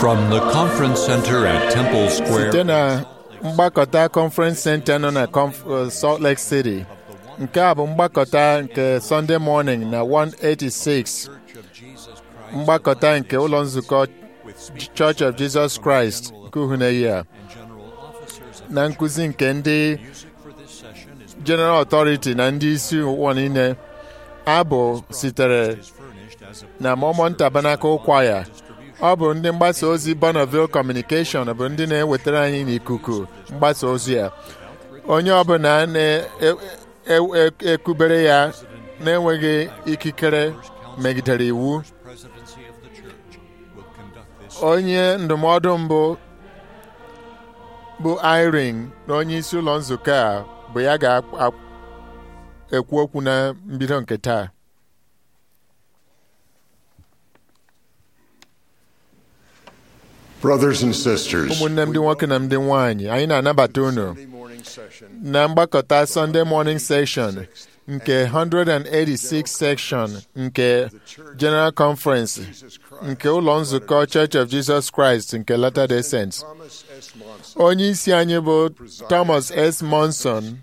From the conference center at Temple Square, site na mgbakọta conference center nọ na Conf- uh, Salt Lake City nke a bụ mgbakọta nke Sunday morning na 186 mgbakọta nke ụlọ nzukọ Church of Jesus Christ nke Uhuneyi a na nkụzi nke ndị General Authority na ndị isi ụwa niile abụ sitere na Mormon Tabernacle Choir ọ bụ ndị mgbasa ozi Bonneville Communication bụ ndị na-ewetara anyị n'ikuku mgbasa ozi ya onye ọbụla na-ekubere ya na-enweghị ikikere megidere iwu onye ndụmọdụ mbụ bụ Irene na onye isi ụlọ nzukọ a bụ ya ga-ekwu okwu na mbido nke taa Brothers and sisters, ụmụnne m ndị nwoke na ndị nwanyị anyị na-anabata unu na mgbakọta Sunday morning session nke 186 section nke General Conference nke ụlọ nzukọ Church of Jesus Christ nke Latter-day Saints. Onye isi anyị bụ Thomas S. Monson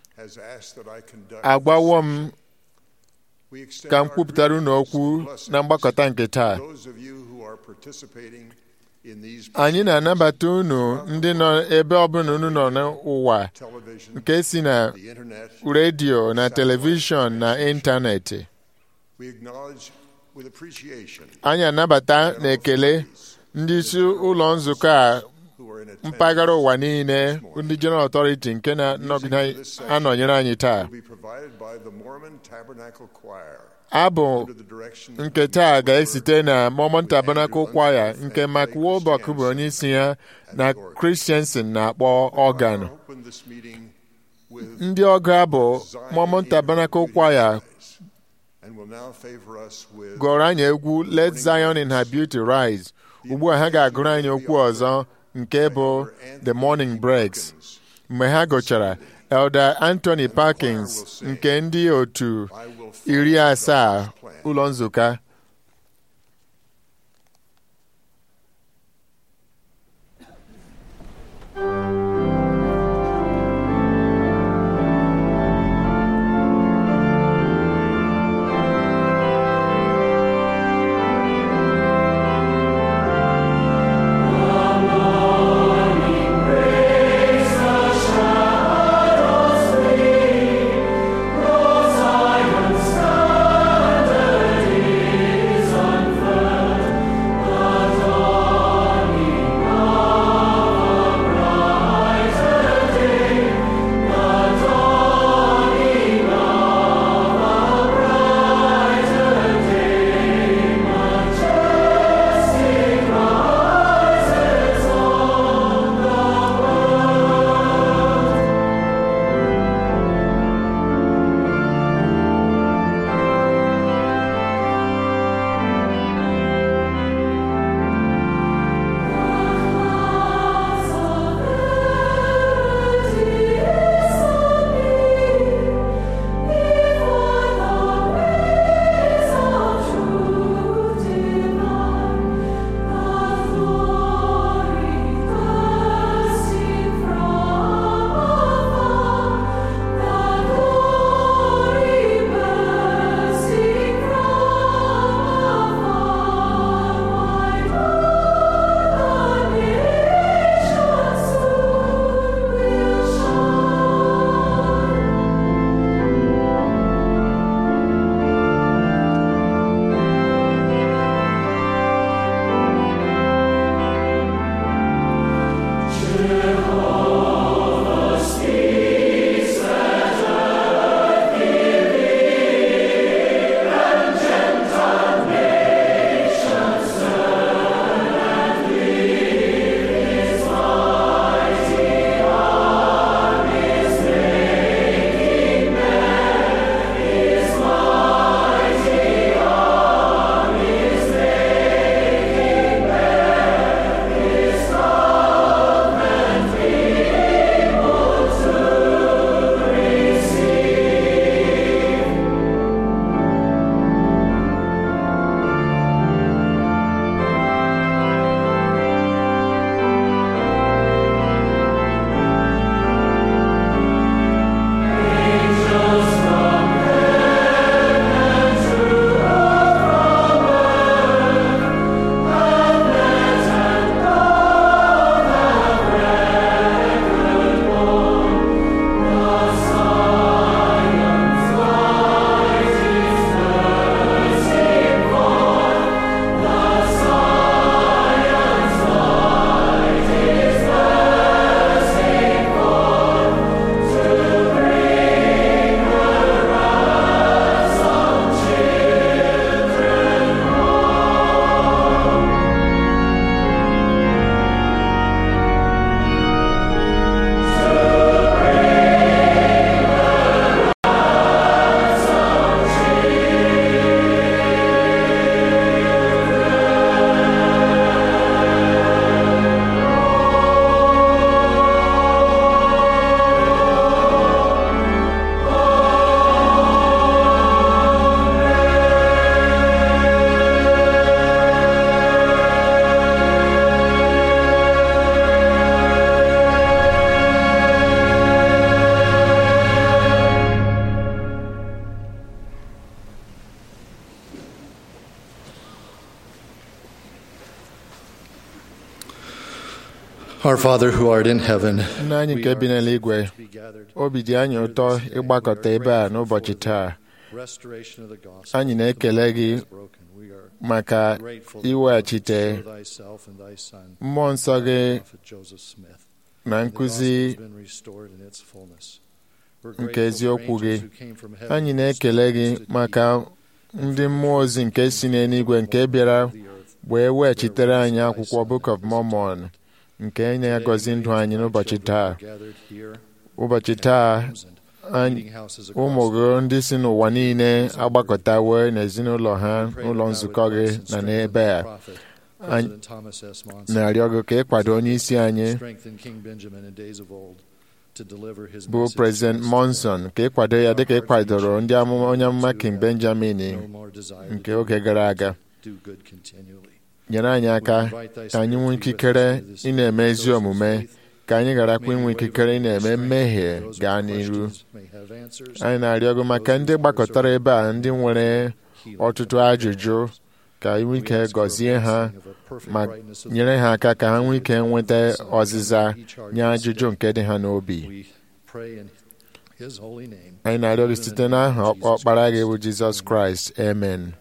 agbawo m ka m kwupụtara unu okwu na mgbakọta nke taa anyị na-anabata unu ndị nọ ebe ọbụla unu nọ n'ụwa nke si na redio na telivishọn na ịntanetị anyị anabata na ekele ndị isi ụlọ nzukọ a mpaghara ụwa niile ndị General Authority nke na-anọnyere anyị taa abụ nke taa ga-esite na Mormon Tabernacle Choir nke Mark Wilbok bụ onye isi ya na Christiansen na-akpọ ọgan ndị ọgụ abụ Mormon Tabernacle Choir gụrụ anyị egwu Let Zion in her beauty rise ugbu a ha ga-agụrụ anyị okwu ọzọ nke bụ The Morning Breaks mgbe ha gụchara Elder Anthony Parkins nke ndị otu iri asaa ụlọ nzukọ Zion standeth Our Father who art in heaven, nna anyị nke bi n'eluigwe be gathered. obi dị anyị ụtọ ịgbakọta ebe a n'ụbọchị taa Restoration of the gospel. anyị na-ekele gị is broken. We are maka grateful iweghachite for thyself and thy son, mmụọ nsọ gị Prophet Joseph Smith. na The nkụzi gospel has been restored in its fullness. We're nke grateful for eziokwu gị angels who came from heaven anyị to na-ekele gị restore us to maka Eden ndị mmụọ ozi nke si n'eluigwe nke bịara of the earth. wee weghachitere anyị akwụkwọ Book of Mormon nke na-agọzi ndụ anyị n'ụbọchị taa ụbọchị taa anyị- ụmụ gị ndị si n'ụwa niile agbakọtawo n'ezinụlọ ha n'ụlọ nzukọ gị na n'ebe a Anyị- na-arịọ gị ka ịkwado onye isi anyị bụ President Monson ka ịkwado ya dịka ịkwadoro ndị amụma onye amụma King Benjamin nke oge gara aga nyere anyị aka ka anyị nwee ikikere ị na-eme ezi omume ka anyị gharakwa inwe ikikere ị na-eme mmehie gaa n'iru anyị na-arịọ gị maka ndị gbakọtara ebe a ndị nwere ọtụtụ ajụjụ ka inwe ike gọzie ha ma nyere ha aka ka ha nwee ike nweta ọzịza nye ajụjụ nke dị ha n'obi anyị na-arịọ gị site n'aha ọkpa- ọkpara gị bụ Jizọs Kraịst amen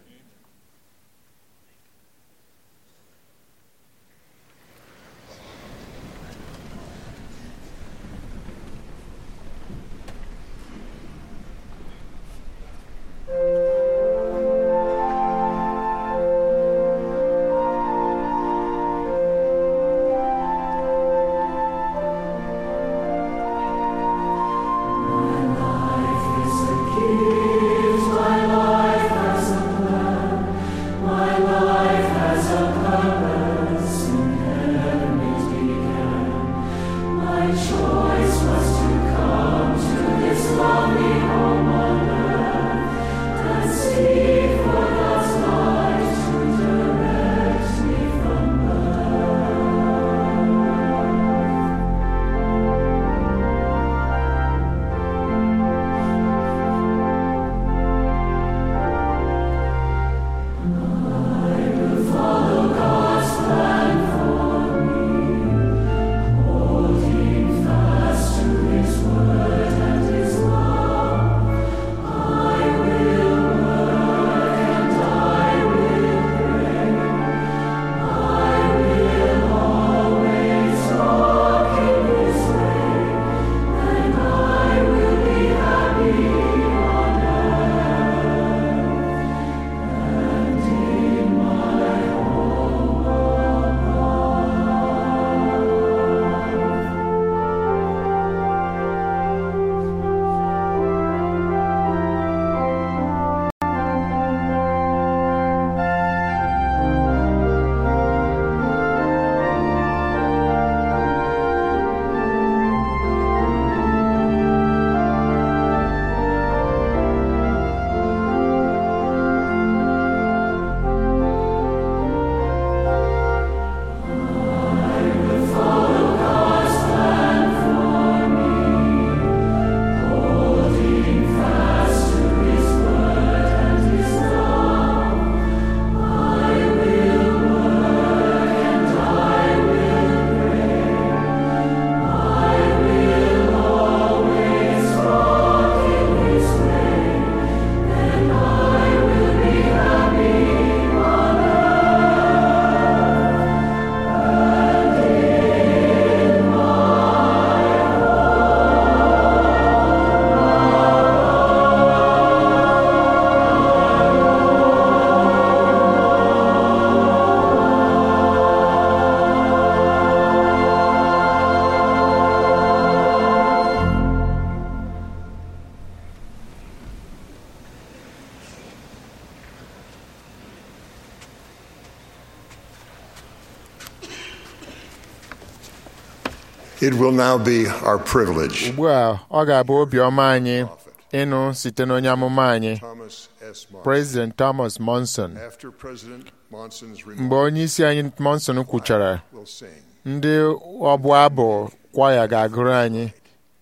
It will now be our privilege. ugbu a ọ ga-abụ obiọma anyị ịnụ site n'onye amụma anyị Thomas S. Monson. President Thomas Monson After President Monson's mgbe remarks, onye isi anyị Monson kwuchara will sing. ndị ọbụ abụ kwaya ga-agụrụ anyị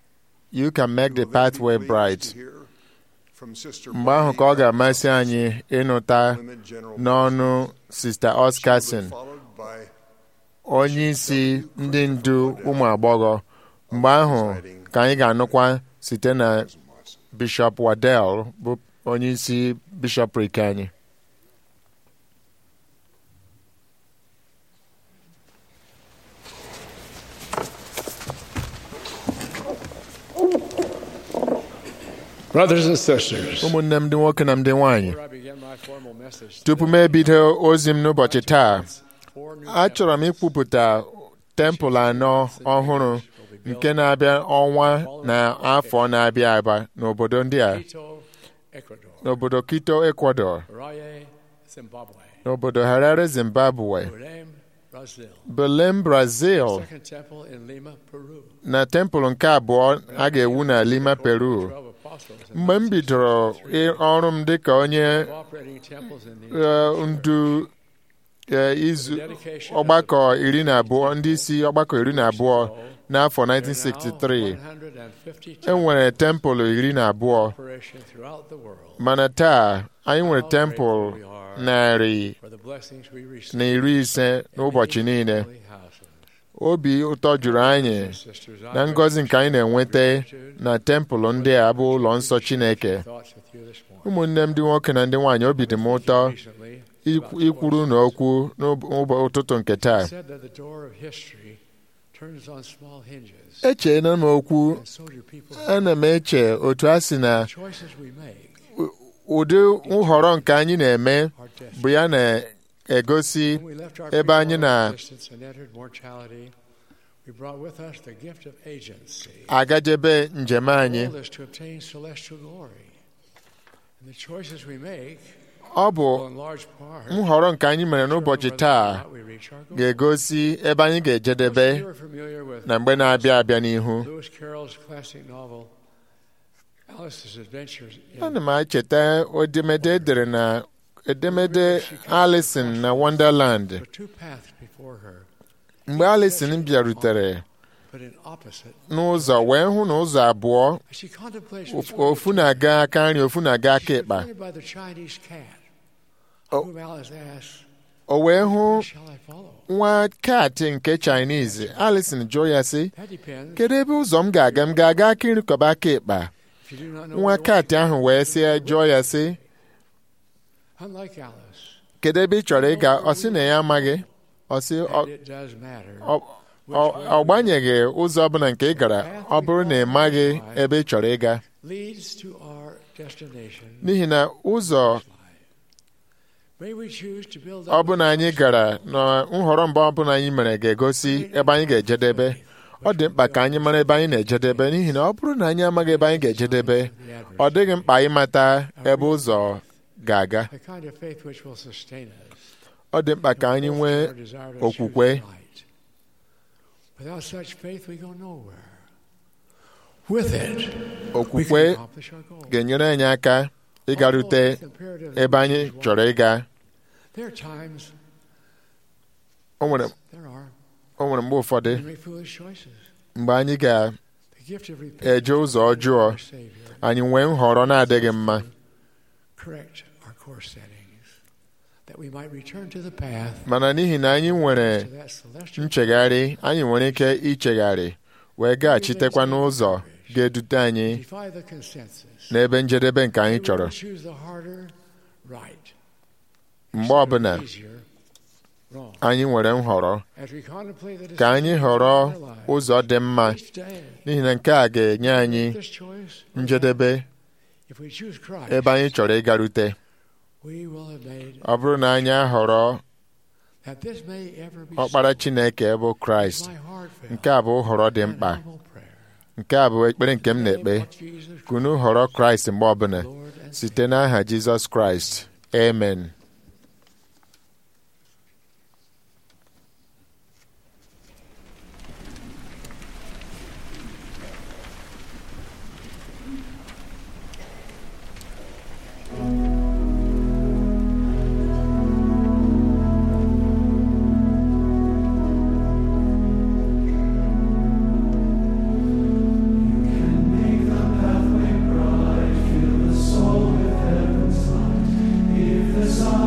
You can make the pathway bright mgbe ahụ ka ọ ga-amasị anyị ịnụta n'ọnụ Sista Oscarson onye isi ndị ndu ụmụ agbọghọ mgbe ahụ ka anyị ga-anụkwa site na bishọp Waddell bụ onye isi bishọprik anyị Brothers and sisters, ụmụnne m ndị nwoke na ndị nwanyị before I begin my formal message, tupu m ebido ozi m n'ụbọchị taa four new achọrọ m ikwupụta tempụl anọ ọhụrụ nke na-abịa ọnwa na afọ na-abịa abịa n'obodo ndị a Quito, Ecuador, n'obodo Quito Ecuador Raye, Zimbabwe, n'obodo Harare Zimbabwe Belém, Brazil, Belém Brazil Second Temple in Lima, Peru, na tempụl nke abụọ a ga-ewu na Lima Peru twelve apostles and mgbe m bidoro ị- ọrụ m dịka onye operating temples in the eh, ndu eh, izu ọgbakọ iri na abụọ ndị isi ọgbakọ iri na abụọ n'afọ 1963 150 e nwere tempụl iri na abụọ operation throughout the world mana taa anyị nwere tempụl narị for the blessings we receive na iri ise n'ụbọchị niile holy houses. obi ụtọ juru anyị Sisters, na I ngọzi nke anyị na-enweta na tempụl ndị a bụ ụlọ nsọ Chineke thoughts with you this morning. ụmụnne m ndị nwoke na ndị nwaanyị obi dị m ụtọ Recently, ikwu- ikwuru na okwu n'ụtụtụ nke taa said that the door of history turns on small hinges, echeela m okwu and so do people. ana m eche otu a sị na choices we make ụdị nhọrọ nke anyị na-eme are desperate. bụ ya na-egosi When we left our ebe anyị pre-moral na- existence and entered mortality, we brought with us the gift of agency. agajebe njem anyị Told us to obtain celestial glory. And the choices we make ọ bụ will in large part nhọrọ nke anyị mere n'ụbọchị taa we reach our goal. ga-egosi ebe anyị ga-ejedebe You are familiar with na mgbe na-abịa abịa n'ihu Lewis Carroll's classic novel, Alice's Adventures in ana m echeta edemede edere na edemede Alison na Wonderland There were two paths before her, mgbe Alison bịarutere but in opposite. n'ụzọ wee hụ na ụzọ abụọ As she contemplates of- before ofu na-aga aka nri ofu na-aga aka she's ịkpa confronted by the Chinese cat, Oh. whom Alice asks, o wee hụ "Who shall I follow?" nwa kaatị nke Chinese Alison jụọ ya sị That depends. kedu ebe ụzọ m ga-aga m ga-aga aka nri kọba aka ịkpa If you do not know nwa where kaatị ahụ wee sị jụọ ya sị unlike Alice, kedu ebe ị chọrọ ịga ọ sị na ya amaghị ọ sị ọ- and it does matter. ọ- ọ- ọ gbanyeghị ụzọ ọbụla nke ị gara ọ bụrụ na ị maghị ebe ị chọrọ ịga leads to our destination. n'ihi na ụzọ May we choose to build ọ up bụla anyị gara na nhọrọ mbụ ọbụla anyị mere ga-egosi ebe anyị ga-ejedebe ọ dị mkpa ka anyị mara ebe anyị na-ejedebe n'ihi na ọ bụrụ na anyị amaghị ebe anyị ga-ejedebe ọ dịghị mkpa ịmata ebe ụzọ ga-aga the kind of faith which will sustain us. ọ dị mkpa ka anyị nwee Our desire to okwukwe choose right. Without such faith, we go nowhere. With it, we can okwukwe accomplish our goal. ga-enyere anyị aka ịgarute ebe anyị chọrọ ịga There are times, o nwere there are, o nwere mgbe ụfọdụ we make foolish choices. mgbe anyị ga The gift of repentance eje ụzọ ọjọọ our Savior anyị nwee nhọrọ na-adịghị mma correct our course settings, that we might return to the path mana n'ihi na anyị nwere to that celestial nchegharị anyị nwere ike ichegharị wee gaghachitekwa n'ụzọ ga-edute anyị defy the consensus. n'ebe njedebe nke anyị We chọrọ will choose the harder right. mgbe ọbụla Easier wrong. anyị nwere nhọrọ As we contemplate the ka anyị decisions họrọ of our lives ụzọ dị mma each day, n'ihi na nke a ga-enye anyị this choice, njedebe if we choose Christ, ebe anyị chọrọ ịgarute we will have made ọ bụrụ na anyị ahọrọ that this may ever be ọkpara so. Chineke bụ Kraịst My heartfelt nke a bụ nhọrọ dị and mkpa humble prayer. nke a bụ ekpere nke m na-ekpe In the name of Jesus ka unu họrọ Kraịst mgbe ọbụla Lord and site n'aha Jizọs Kraịst amen If the sun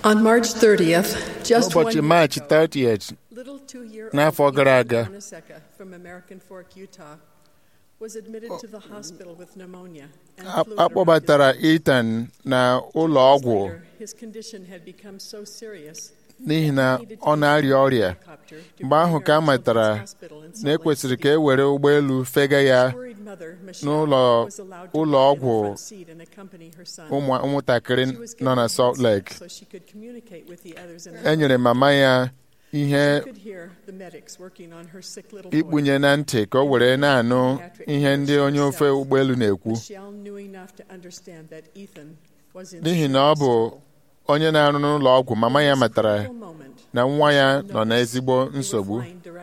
On March 30th, just one n'ụbọchị year maachị ago, 30th little two-year-old n'afọ gara Ethan aga. Onaseka from American Fork, Utah, was admitted to the hospital with pneumonia and a fluid a around kpọbatara his Ethan na ụlọ ọgwụ Later, his condition had become so serious n'ihi na ọ na-arịa ọrịa mgbe ahụ ka a matara na ekwesịrị ka e were ụgbọelu fega ya n'ụlọ ụlọ ọgwụ ụmụ ụmụntakịrị nọ na Salt Lake e nyere mama ya ihe ikpunye na ntị ka o were na-anụ ihe ndị onye ofe ụgbọelu na-ekwu n'ihi na ọ bụ onye na-arụ n'ụlọ ọgwụ mama ya matara na nwa ya nọ n'ezigbo nsogbu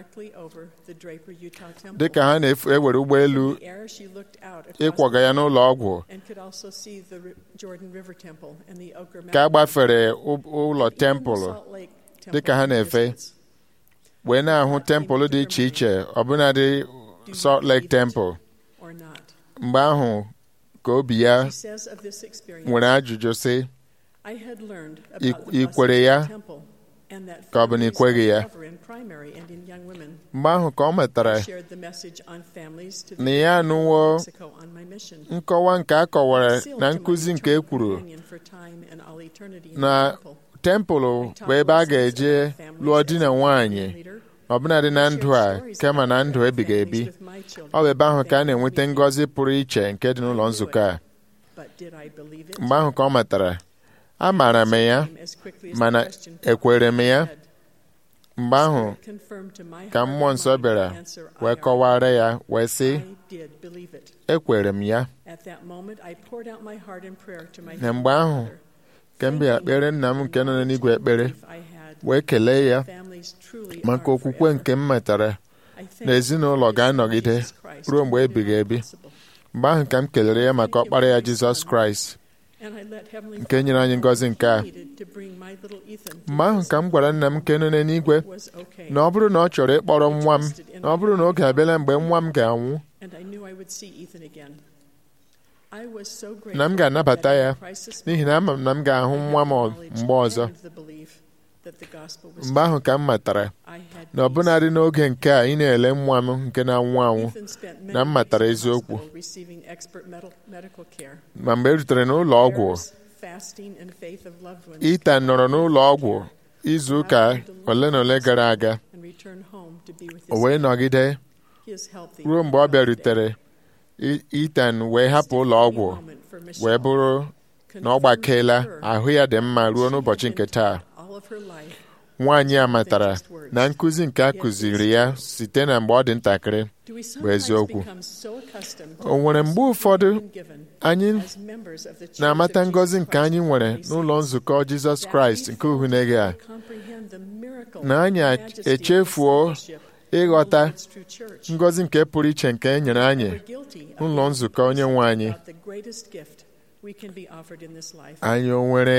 dị ka ha na-ewere ụgbọelu ịkwaga ya n'ụlọ ọgwụ ka a gbafere ụlọ tempụl dị ka ha na-efe wee na-ahụ tempụl dị iche iche ọbụnadị Salt Lake Temple mgbe ahụ ka obi ya nwere ajụjụ sị ị kwere ya ka ọ bụ na ị kweghị ya mgbe ahụ ka ọ matara na ya anụwo nkọwa nke a kọwara na nkụzi nke e kwuru na tempụl bụ ebe a ga-eje lụọ di na nwanyị ọbụnadị na ndụ a kama na ndụ ebighị ebi ọ bụ ebe ahụ ka a na-enweta ngọzi pụrụ iche nke dị n'ụlọ nzukọ a mgbe ahụ ka ọ matara amaara m ya mana ekwere m ya mgbe ahụ ka mmụọ nsọ bịara wee kọwara ya wee sị ekwere m ya na mgbe ahụ ka m bịara kpere nna m nke nọ n'igwe ekpere wee kelee ya maka okwukwe nke m metara na ezinụlọ ga-anọgide ruo mgbe ebighị ebi mgbe ahụ ka m kelere ya maka ọkpara ya Jizọs Kraịst nke nyere anyị ngọzi nke a mgbe ahụ ka m gwara nna m nke nọ n'eluigwe na ọ bụrụ na ọ chọrọ ịkpọrọ nwa m na ọ bụrụ na oge abịala mgbe nwa m ga-anwụ na m ga-anabata ya n'ihi na ama m na m ga-ahụ nwa m mgbe ọzọ mgbe ahụ ka m matara na ọbụnadị n'oge nke a ị na-ele nwa m nke na-anwụ anwụ na m matara eziokwu ma mgbe e rutere n'ụlọ ọgwụ Ethan nọrọ n'ụlọ ọgwụ izu ụka ole na ole gara aga o wee nọgide ruo mgbe ọ bịarutere Ethan wee hapụ ụlọ ọgwụ wee bụrụ na ọ gbakeela ahụ ya dị mma ruo n'ụbọchị nke taa nwaanyị a matara na nkụzi nke a kụziri ya site na mgbe ọ dị ntakịrị bụ eziokwu o nwere mgbe ụfọdụ anyị na-amata ngọzi nke anyị nwere n'ụlọ nzukọ Jizọs Kraịst nke uhunege a na anyị echefuo ịghọta ngọzi nke pụrụ iche nke e nyere anyị n'ụlọ nzukọ onye nwe anyị anyị o nwere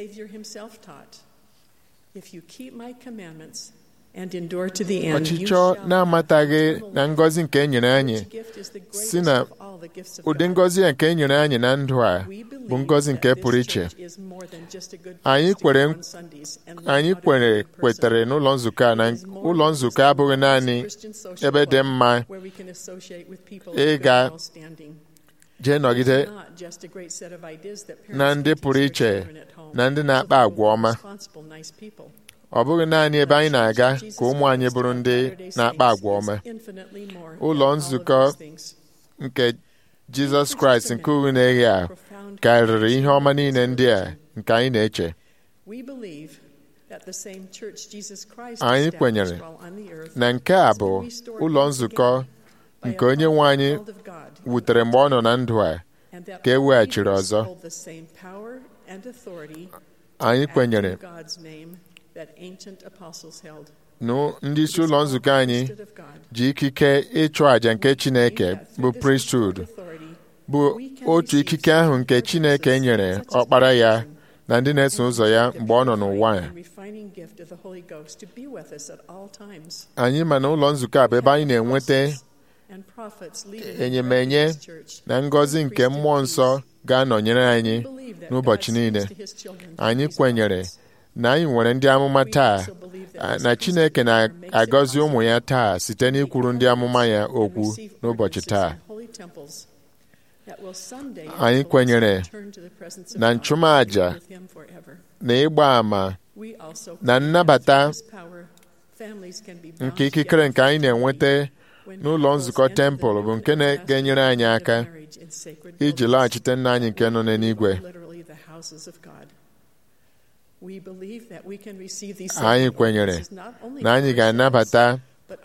ọchịchọ na-amataghị na ngọzi nke e nyere anyị si na ụdị ngọzi a nke e nyere anyị na ndụ a bụ ngọzi nke pụrụ iche anyị kwere anyị kwere kwetere n'ụlọ nzukọ a na ụlọ nzukọ abụghị naanị ebe dị mma ịga jee nọgide na ndị pụrụ iche na ndị na-akpa agwa ọma ọ bụghị naanị ebe anyị na-aga ka ụmụ anyị bụrụ ndị na-akpa agwa ọma ụlọ nzukọ nke Jizọs Kraịst nke uwe na-eghe a karịrị ihe ọma niile ndị a nke anyị na-eche anyị kwenyere na nke a bụ ụlọ nzukọ nke onye nwe anyị wutere mgbe ọ nọ na ndụ a ka e weghachiri ọzọ anyị kwenyere na ndị isi ụlọ nzukọ anyị ji ikike ịchụ àjà nke Chineke bụ priesthood bụ otu ikike ahụ nke Chineke nyere ọkpara ya na ndị na-eso ụzọ ya mgbe ọ nọ n'ụwa ya anyị ma na ụlọ nzukọ a bụ ebe anyị na-enweta enyemenye na ngọzi nke mmụọ nsọ ga-anọnyere anyị n'ụbọchị niile anyị kwenyere na anyị nwere ndị amụma taa na Chineke na-agọzi ụmụ ya taa site n'ikwuru ndị amụma ya okwu n'ụbọchị taa anyị kwenyere na nchụmaja na ịgba àmà na nnabata nke ikikere nke anyị na-enweta n'ụlọ nzukọ tempụl bụ nke na-enyere anyị aka iji laghachite nna anyị nke nọ n'eluigwe anyị kwenyere na anyị ga-anabata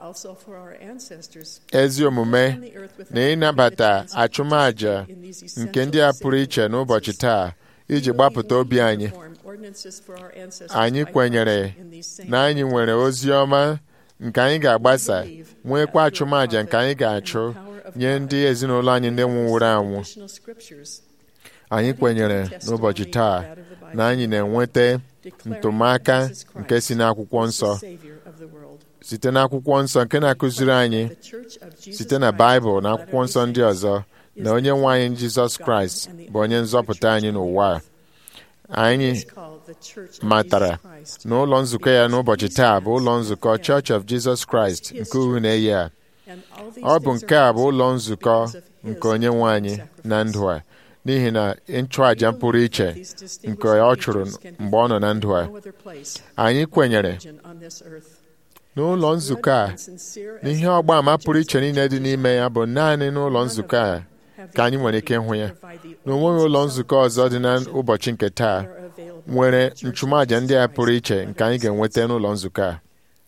ezi omume na ịnabata achụmaja nke ndị a pụrụ iche n'ụbọchị taa iji gbapụta obi anyị anyị kwenyere na anyị nwere ozi ọma nke anyị ga-agbasa nwekwa achụmaja nke anyị ga-achụ nye ndị ezinụlọ anyị ndị nwụwụrụ anwụ anyị kwenyere n'ụbọchị taa na anyị na-enweta ntụmaka nke si n'akwụkwọ nsọ site n'akwụkwọ nsọ nke na-akụziri anyị site na baịbụl na akwụkwọ nsọ ndị ọzọ na onye nwe anyị jizọs kraịst bụ onye nzọpụta anyị n'ụwa anyị matara na ụlọ nzukọ ya n'ụbọchị taa bụ ụlọ nzukọ Church of Jesus Christ nke uhu na-eyi a ọ bụ nke a bụ ụlọ nzukọ nke onye nwe anyị na ndụ a n'ihi na nchụàja pụrụ iche nke ọ chụrụ mgbe ọ nọ na ndụ a anyị kwenyere n'ụlọ nzukọ a n'ihe ọgba ama pụrụ iche niile dị n'ime ya bụ naanị n'ụlọ nzukọ a ka anyị nwere ike ịhụ ya na onweghị ụlọ nzukọ ọzọ dị n'ụbọchị nke taa nwere nchụmàjà ndị a pụrụ iche nke anyị ga-enweta n'ụlọ nzukọ a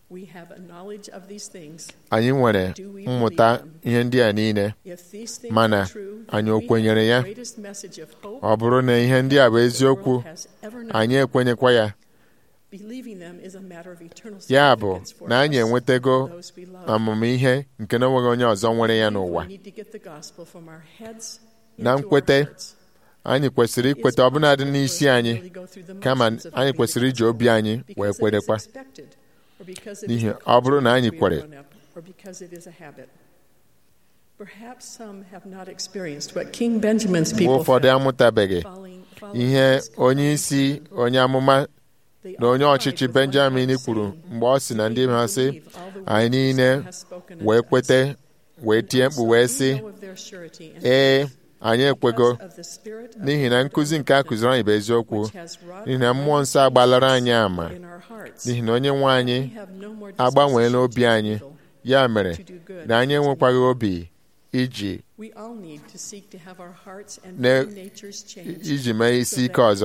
anyị nwere mmụta ihe ndị a niile mana anyị o kwenyere ya ọ bụrụ na ihe ndị a bụ eziokwu anyị ekwenyekwa ya ya bụ na anyị enwetago amamihe nke na onweghị onye ọzọ nwere ya n'ụwa na nkwete anyị kwesịrị ikweta ọbụnadị n'isi anyị kama anyị kwesịrị iji obi anyị wee kwerekwa n'ihi ọ bụrụ na anyị kwere mgbe ụfọdụ amụtabeghị ihe onye isi onye amụma na onye ọchịchị benjamin kwuru mgbe ọ sị na ndị ha sị anyị niile wee kwete wee tie mkpu wee sị ee anyị ekwego n'ihi na nkụzi nke a kụziri anyị bụ eziokwu n'ihi na mmụọ nsọ agbalara anyị ama n'ihi na onye nwe anyị agbanweela obi anyị ya mere na anyị enwekwaghị obi iji iji mee isi ike ọzọ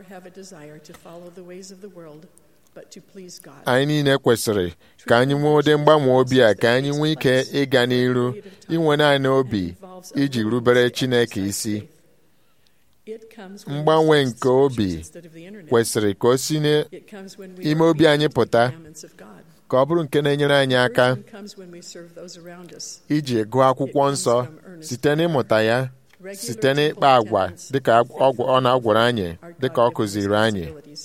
anyị niile kwesịrị ka anyị nwee ụdị mgbanwe obi a ka anyị nwee ike ịga n'iru inwe naanị obi iji rubere Chineke isi mgbanwe nke obi kwesịrị ka o si n'ime obi anyị pụta ka ọ bụrụ nke na-enyere anyị aka iji gụọ akwụkwọ nsọ site n'ịmụta ya site n'ịkpa agwa dịka ọ na-agwara anyị dịka ọ kụziri anyị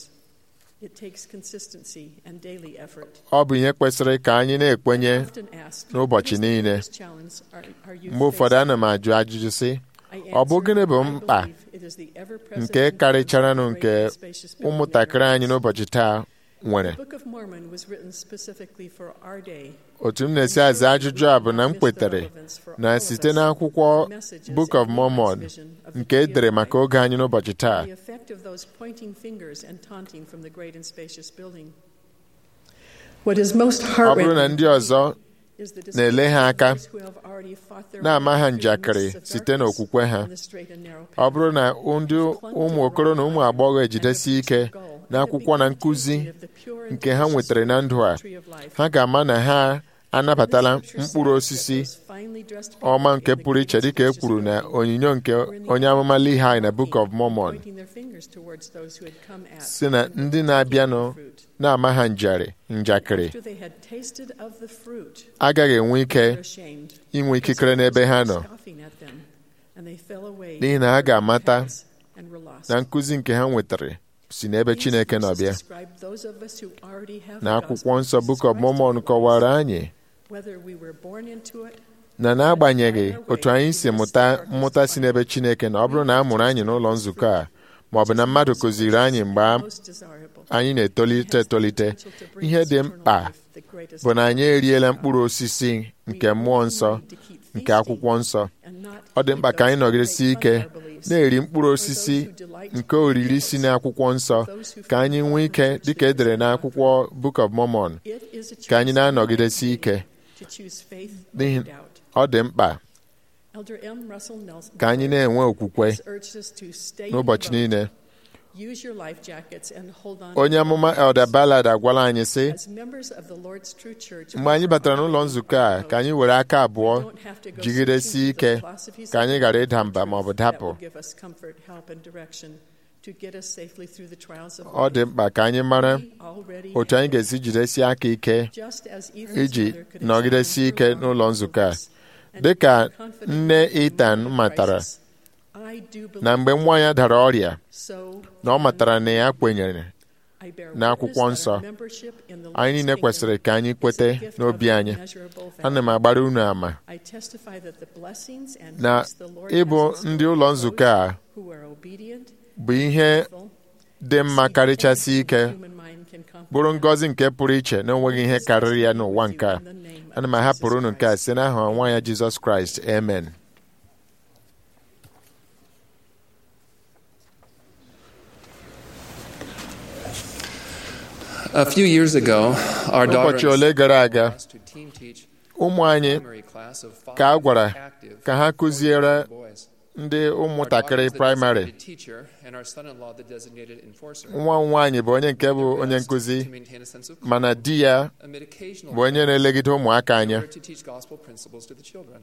ọ bụ ihe kwesịrị ka anyị na-ekwenye n'ụbọchị niile mgbe ụfọdụ ana m ajụ ajụjụ sị ọ bụ gịnị bụ mkpa nke karịcharanụ nke ụmụntakịrị anyị n'ụbọchị taa nwere otu m na-esi aza ajụjụ a bụ na m kwetere na site n'akwụkwọ Book of Mormon nke e dere maka oge anyị n'ụbọchị taa ọ bụrụ na ndị ọzọ na-ele ha aka na-ama ha njakịrị site n'okwukwe ha ọ bụrụ na ndị ụmụ okoro na ụmụ agbọghọ ejidesi ike n'akwụkwọ na nkụzi nke ha nwetara na ndụ a ha ga-ama na ha anabatala mkpụrụ osisi ọma nke pụrụ iche dịka e kwuru na onyinyo nke onye amụma Lehi na Book of Mormon si na ndị na-abịanụ na-ama ha njakịrị agaghị enwe ike inwe ikikere n'ebe ha nọ n'ihi na ha ga-amata na nkụzi nke ha nwetara si n'ebe Chineke nọ bịa na akwụkwọ nsọ Book of Mormon kọwara anyị na n'agbanyeghị otu anyị si mụta mmụta si n'ebe Chineke na ọ bụrụ na a mụrụ anyị n'ụlọ nzukọ a ma ọ bụ na mmadụ kụziri anyị mgbe a- most desirable. anyị na-etolite etolite ihe dị mkpa bụ na anyị eriela mkpụrụ osisi nke mmụọ nsọ nke akwụkwọ nsọ ọ dị mkpa ka anyị nọgidesi ike na-eri mkpụrụ osisi nke oriri si n'akwụkwọ nsọ ka anyị nwee ike dịka edere n'akwụkwọ Book of Mormon ka anyị na-anọgidesi ike n'ihi ọ dị mkpa ka anyị na-enwe okwukwe n'ụbọchị niile onye amụma Elder Ballard agwala anyị sị mgbe anyị batara n'ụlọ nzukọ a ka anyị were aka abụọ jigidesi ike ka anyị ghara ịda mba ma ọ bụ dapụ ọ dị mkpa ka anyị mara otu anyị ga-esi jidesi aka ike iji nọgidesi ike n'ụlọ nzukọ a dịka nne Ethan matara na mgbe nwa ya dara ọrịa na ọ matara na ya kwenyere n'akwụkwọ nsọ anyị niile kwesịrị ka anyị kwete n'obi anyị ana m agbara unu ama na ịbụ ndị ụlọ nzukọ a bụ ihe dị mma karịchasị ike bụrụ ngọzi nke pụrụ iche na onweghị ihe karịrị ya n'ụwa nke a ana m ahapụrụ unu nke a site n'aha nwa ya Jizọs Kraịst amen A few years ago, our daughter ụbọchị ole gara aga asked to team teach ụmụ anyị primary class of five ka a gwara active ka ha kụziere boys. ndị Our daughter ụmụntakịrị is the praịmarị designated teacher, and our son-in-law the designated enforcer. nwa m nwaanyị bụ onye nke bụ onye nkụzi To maintain a sense of mana di ya amid occasional bụ onye na-elegide ụmụaka in anya order to teach gospel principles to the children.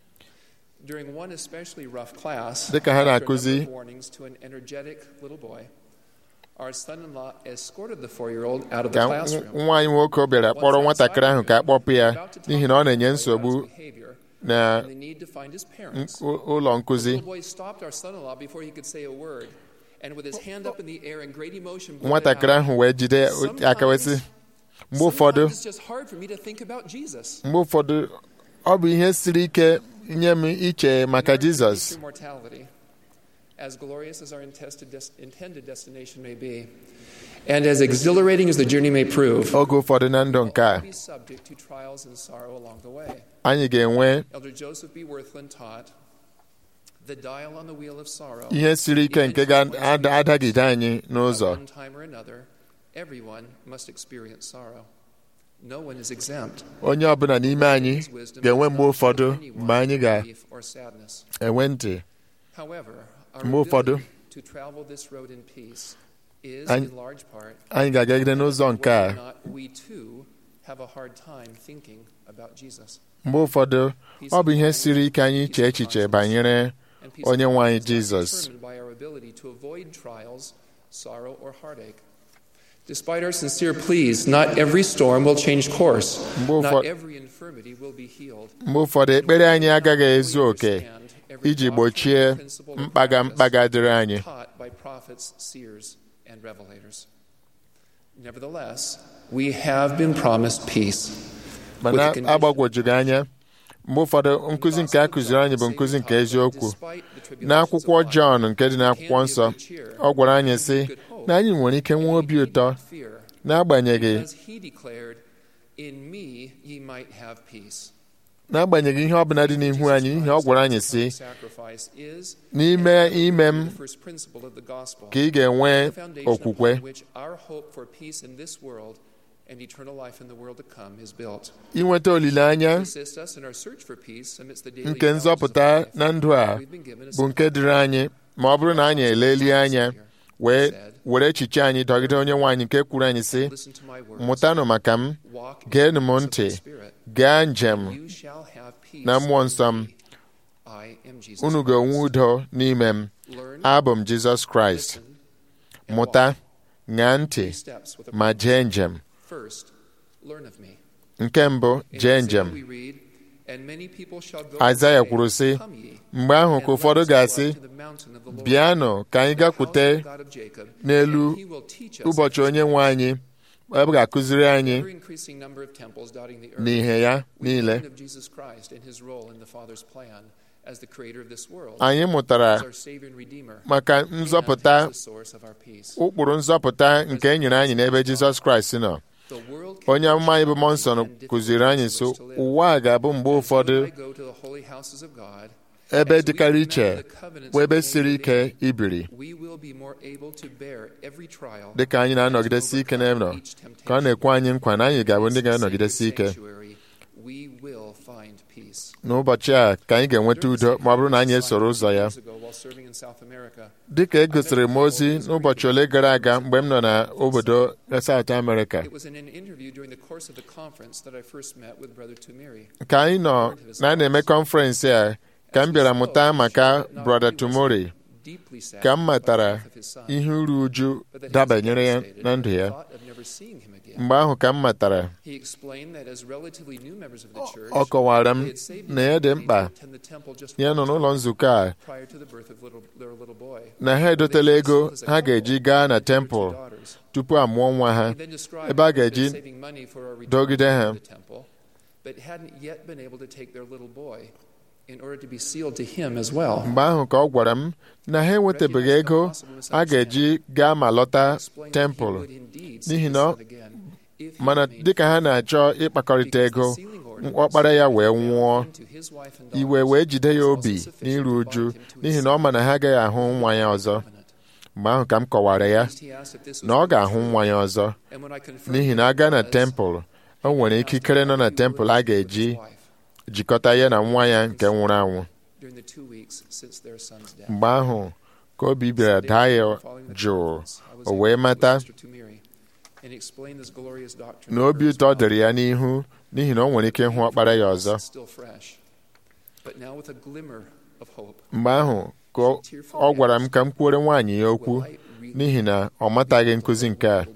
During one especially rough class, Dịka ha after a na-akụzi- number of warnings to an energetic little boy, our son-in-law escorted the four-year-old out of the ka classroom. nwa anyị nwoke bịara kpọrọ nwatakịrị ahụ ka a kpọpụ ya n'ihi na ọ na-enye nsogbu Behavior, na and the need to find his parents. ụ- ụlọ nkụzi The boy stopped our son-in-law before he could say a word, and with his hand up in the air in great emotion, blurted nwatakịrị out, ahụ wee jide aka wee sị mgbe ụfọdụ Sometimes it's just hard for me to think about Jesus. mgbe ụfọdụ ọ bụ ihe siri ike nye m iche maka Jizọs Through mortality, as glorious as our intested des- intended destination may be, and as exhilarating as the journey may prove, oge ụfọdụ na ndụ nke a be subject to trials and sorrow along the way. anyị ga-enwe Elder Joseph B. Worthland taught, "The dial on the wheel of sorrow." ihe siri ike nke ga-adagide anyị At n'ụzọ one time or another, everyone must experience sorrow. No one is exempt. onye ọbụla n'ime anyị His wisdom ga-enwe does mgbe not ụfọdụ show anyone mgbe anyị grief or sadness. ga-enwe ntị However, our Mgbe ụfọdụ, ability to travel this road in peace is anyị in large part anyị ga-agagide n'ụzọ nke a whether or not we too have a hard time thinking about Jesus. mgbe ụfọdụ ọ bụ ihe siri ike anyị iche echiche banyere And peace of onye nwe anyị mind is not Jizọs determined by our ability to avoid trials, sorrow, or heartache. Despite our sincere pleas, not every storm will change course. Mgbe Not ụfọdụ- every infirmity will be healed. mgbe ụfọdụ ekpere anyị agaghị ezu oke Understand every iji doctrine gbochie and principle of mkpaga practice mkpaga dịrị anyị taught by prophets, seers, and revelators. Nevertheless, we have been promised peace. mana agbagwojughị anya mgbe ụfọdụ nkụzi nke a kụziri anyị bụ nkụzi nke eziokwu n'akwụkwọ Jọn nke dị n'akwụkwọ nsọ ọ gwara anyị sị na anyị nwere ike nwee obi ụtọ n'agbanyeghị As he declared, In me ye might have peace. n'agbanyeghị ihe ọbụla dị n'ihu anyị ihe ọ gwara anyị sị Sacrifice is n'ime ime m the first principle of the gospel. ka ị ga-enwe the foundation okwukwe upon which our hope for peace in this world and eternal life in the world to come is built. inweta olileanya To assist us in our search for peace amidst the daily nke challenges of nzọpụta life, na ndụ a we've been given a bụ nke dịrị anyị ma ọ bụrụ na anyị elelie anya wee were echiche anyị dọgide onye nwe anyị nke kwuru anyị sị Listen to my words. mụtanụ maka m Walk in geenụ the m peace of ntị the Spirit. gaa njem You shall have peace na mmụọ in nsọ m me. I am Jesus unu ga-enwe Christ. udo n'ime m Learn, abụ m Jizọs Kraịst listen, and mụta walk. ṅaa ntị Three steps with a ma purpose. jee njem First, learn of me. nke mbụ In jee Isaiah njem we read, "And many people shall go Aịzaya and say, kwuru sị Come ye, mgbe ahụ and ka let ụfọdụ us go ga-asị up to the mountain of the Lord, bịanụ ka anyị the house gakwute of God of Jacob, n'elu and he will teach us ụbọchị onye nwe anyị ebe ga-akụziri anyị ever-increasing number of temples dotting the earth, n'ihe ya we niile learn of Jesus Christ and his role in the Father's plan as the creator of this world, anyị mụtara as our Savior and Redeemer, maka and nzọpụta as the source of our peace. ụkpụrụ nzọpụta nke e nyere anyị n'ebe Jizọs Kraịst nọ The world can onye amụma anyị bụ mmụọ nsọ and difficult kụziri anyị so ways to live. ụwa a ga-abụ mgbe ụfọdụ I go to the holy houses of God, ebe as we dịkarị remember iche the covenants bụ ebe made siri with ike David, ibiri we will be more able to bear every trial dịka anyị na-anọgidesi ike n'ụlọ ka ọ na-ekwe anyị nkwa na anyị ga-abụ ndị ga-anọgidesi ike Sanctuary, we will find peace. n'ụbọchị a ka anyị ga-enweta udo ma ọ bụrụ na anyị esoro ụzọ ya Years ago, while serving in South America, dịka e gosiri m ozi n'ụbọchị ole gara aga mgbe m nọ n'obodo South America It was in an interview during the course of the conference that I first met with Brother Tumiri. ka anyị nọ na a na-eme kọnferensị a ka m bịara mụta maka Brother Tumori Deeply sad ka m by the matara death of his son, ihe uru uju but that he was dabanyere ya devastated na at ndụ the ya thought of never seeing him again. mgbe ahụ ka m matara He explained that as relatively new members of the church, ọ kọwara m they had saved na ya dị the mkpa to attend the temple just ya nọ one n'ụlọ time nzukọ a prior to the birth of little, their little boy. na ha edotela ego ha ga-eji gaa na Their two tempụl daughters. tupu a mụọ nwa ha He then described ebe a how they'd ga-eji been saving money for a return dọgide to ha. the temple, but hadn't yet been able to take their little boy in order to be sealed to him as well. mgbe ahụ ka ọ gwara m na ha enwetabeghị ego a ga-eji gaa ma lọta Explained that he tempụl would indeed see n'ihi his na son again if he mana remained dịka ha na-achọ ịkpakọrịta ego ọkpara ya wee nwụọ into his wife and iwe daughters wee jide ya was obi also sufficient n'iru to uju bind him to his n'ihi na ọ ma na ha agaghị ahụ nwa ya ọzọ covenant. mgbe ahụ ka m kọwara ya Next, he asked if this was na ọ really ga-ahụ true. nwa ya ọzọ And when I confirmed n'ihi na that a gaa it na was, tempụl o nwere he asked ikikere nọ how na he tempụl would a with his ga-eji wife jikọta ya na nwa ya nke nwụrụ anwụ during the two weeks since their son's death. mgbe ahụ ka obi bịara daa ya jụụ o wee mata na obi ụtọ dịrị ya n'ihu n'ihi na o nwere ike ịhụ ọkpara ya ọzọ mgbe ahụ ka ọ gwara m ka m kwuore nwaanyị ya okwu n'ihi na ọ mataghị nkụzi nke a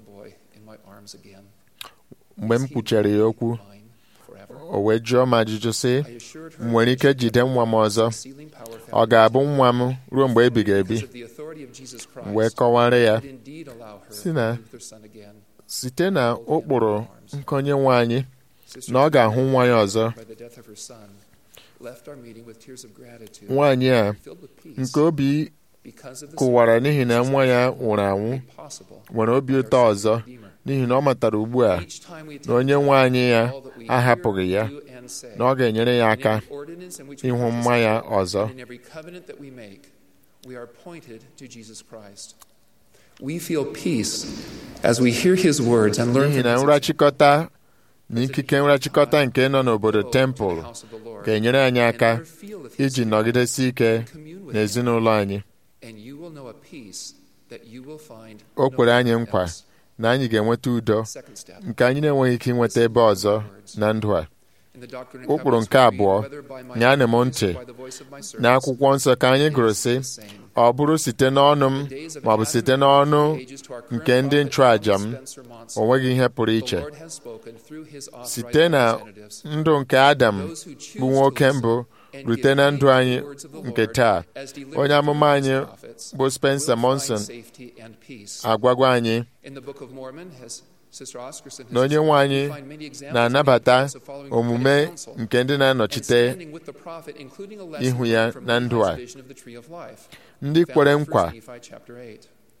mgbe m kwuchere ya okwu o wee jụọ m ajụjụ sị m nwere ike jide nwa m ọzọ ọ ga-abụ nwa m ruo mgbe ebighị ebi m wee kọwara ya si na site na ụkpụrụ nkonye nwe anyị na ọ ga-ahụ nwa ya ọzọ nwaanyị a nke obi kụwara n'ihi na nwa ya nwụrụ anwụ nwere obi ụtọ ọzọ n'ihi na ọ matara ugbu a na onye nwe anyị ya ahapụghị ya na ọ ga-enyere ya aka ịhụ mma ya ọzọ We feel peace as we hear his words and learn n'ihi from na his nrachịkọta na ikike nrachịkọta nke nọ n'obodo tempụl ga-enyere anyị aka iji nọgidesi ike n'ezinụlọ anyị and you will know a peace that you will find o kwere anyị nowhere nkwa else. na anyị ga-enweta udo Second step. nke anyị na-enweghị ike inweta ebe ọzọ na ndụ a In the Doctrine and ụkpụrụ Covenants nke we read, abụọ "Whether by my nyaanụ m voice or ntị by the voice of my servants, n'akwụkwọ nsọ ka anyị gụrụ sị ọ bụrụ site n'ọnụ m the days of maọbụ Adam site and n'ọnụ the ages to our current nke ndị prophet nchụàjà m John Spencer Monson, o nweghị ihe pụrụ the iche Lord has spoken through his authorized site na representatives. ndụ nke adam Those who choose bụ nwoke to mbụ listen and rute give na heed ndụ to the anyị words of the nke Lord taa as delivered onye through amụma his anyị prophets bụ Spencer will find Monson safety and peace. agwagwa anyị In the Book of Mormon, as Sister Oscarson has na onye described, nwe anyị we find many examples na-anabata of following omume prophetic counsel nke ndị and na-anọchite standing with the prophet, including a lesson ihu ya from na ndụ a. Lehi's vision of the tree of life, ndị found kwere in nkwa 1 Nephi chapter 8.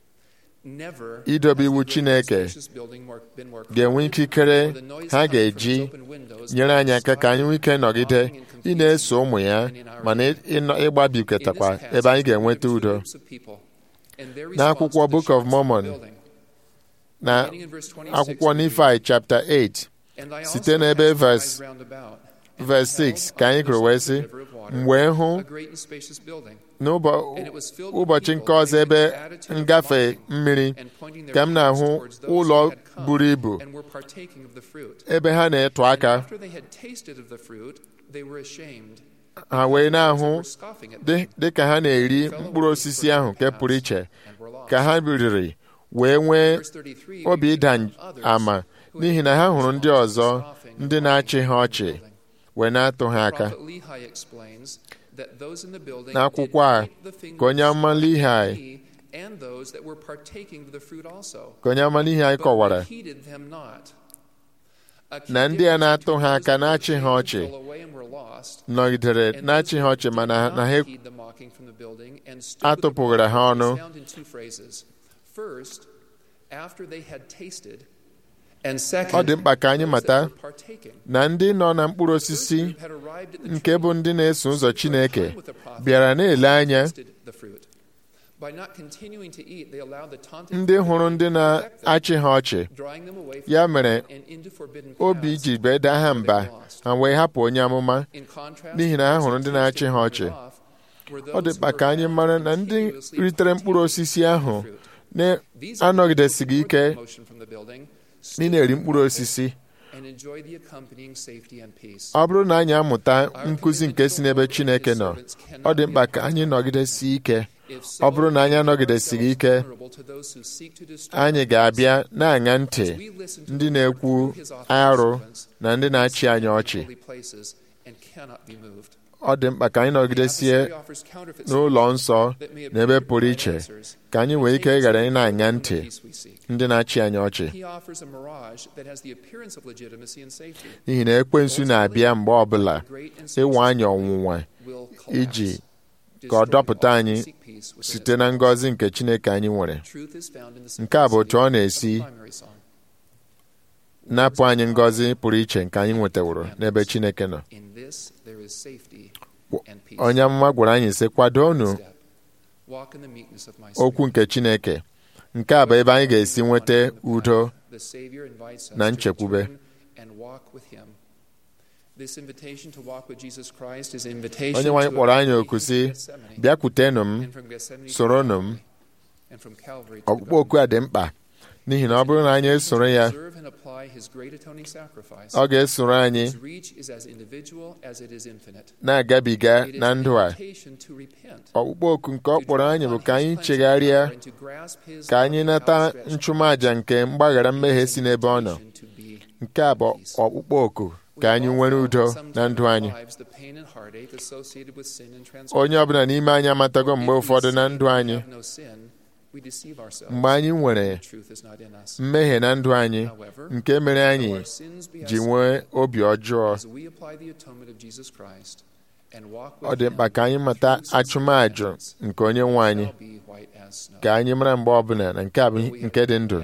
Never idobe has iwu the great Chineke spacious building more- been more ga-enwe crowded, ikikere or the noise ha coming from ga-eji its open windows nyere anyị aka ka anyị nwee ike nọgide striving and ị competing na-eso ụmụ ya and in our mana day. ịnọ- In ịgbabikọtakwa this ebe anyị passage, ga-enweta we have two udo groups of people, and their N'akwụkwọ response to the Book of assurance Mormon, the building. na Beginning in verse 26, akwụkwọ we read, Nifai chapter 8 And I site also n'ebe cast my verse- eyes round about, and verse beheld 6 ka anyị on the gụrụ other wee side sị of the river of water, m wee hụ a great and spacious building, n'ụbọ- and it was filled with ụbọchị people nke ọzọ in ebe the attitude of ngafe mocking, mmiri and pointing their ka m fingers na-ahụ towards those who ụlọ had come buru ibu and were partaking of the fruit. ebe ha na-etu And aka after they had tasted of the fruit, they were ashamed. ha wee They na-ahụ were scoffing at dị them, dị ka ha na-eri fell mkpụrụ away osisi from ahụ their nke pụrụ paths, iche and were lost. ka ha biriri wee nwee Verse 33, obi we read ịda from others ama who n'ihi had na ha been hụrụ ndị responsible ọzọ scoffing ndị and na-achị ha mocking ọchị the building. wee na-atụ ha aka Prophet Lehi explains that those in the building n'akwụkwọ a did point the ka onye fingers amụma Lehi at me and those that were partaking of the fruit also. ka onye amala ihe anyị But we kọwara heeded them not. na ndị a na-atụ ha aka na-achị ha ọchị nọgidere na-achị ha ọchị mana na ha atụpụghịra ha ọnụ ọ dị mkpa ka anyị mata na ndị nọ na mkpụrụ osisi nke bụ ndị na-eso ụzọ Chineke bịara na-ele anya ndị hụrụ ndị na-achị ha ọchị ya mere obi ji beda ha mba ha wee hapụ onye amụma n'ihi na ha hụrụ ndị na-achị ha ọchị ọ dị mkpa ka anyị mara na ndị ritere mkpụrụ osisi ahụ na-anọgidesighị ike ị na-eri mkpụrụ osisi ọ bụrụ na anyị amụta nkụzi nke si n'ebe Chineke nọ ọ dị mkpa ka anyị nọgidesi ike ọ bụrụ na anyị anọgidesighị ike anyị ga-abịa na-aṅa ntị ndị na-ekwu arụ na ndị na-achị anyị ọchị ọ dị mkpa ka anyị nọgidesie n'ụlọ nsọ na ebe pụrụ iche ka anyị nwee ike ghara ị na-aṅa ntị ndị na-achị anyị ọchị n'ihi na ekwensu na-abịa mgbe ọbụla ịwa anyị ọnwụnwa iji ka ọ dọpụta anyị site na ngọzi nke Chineke anyị nwere nke a bụ otu ọ na-esi napụ anyị ngọzi pụrụ iche nke anyị nwetaworo n'ebe Chineke nọ onye amụma gwara anyị sị kwadonu okwu nke Chineke nke a bụ ebe anyị ga-esi nweta udo na nchekwube onye nwaanyị kpọrọ anyị oku sị bịakwutenụ m soronụ m ọkpụkpọ oku a dị mkpa n'ihi na ọ bụrụ na anyị esoro ya ọ ga-esoro anyị na-agabiga na ndụ a ọkpụkpọ oku nke ọ kpọrọ anyị bụ ka anyị chegharịa ka anyị nata nchụmaja nke mgbaghara mmehie si n'ebe ọ nọ nke a bụ ọkpụkpọ oku ka anyị nwere udo na ndụ anyị onye ọbụla n'ime anyị amatago mgbe ụfọdụ na ndụ anyị mgbe anyị nwere mmehie na ndụ anyị nke mere anyị ji nwee obi ọjọọ ọ dị mkpa ka anyị mata achụmajụ nke onye nwe anyị ka anyị mara mgbe ọbụla na nke a bụ nke dị ndụ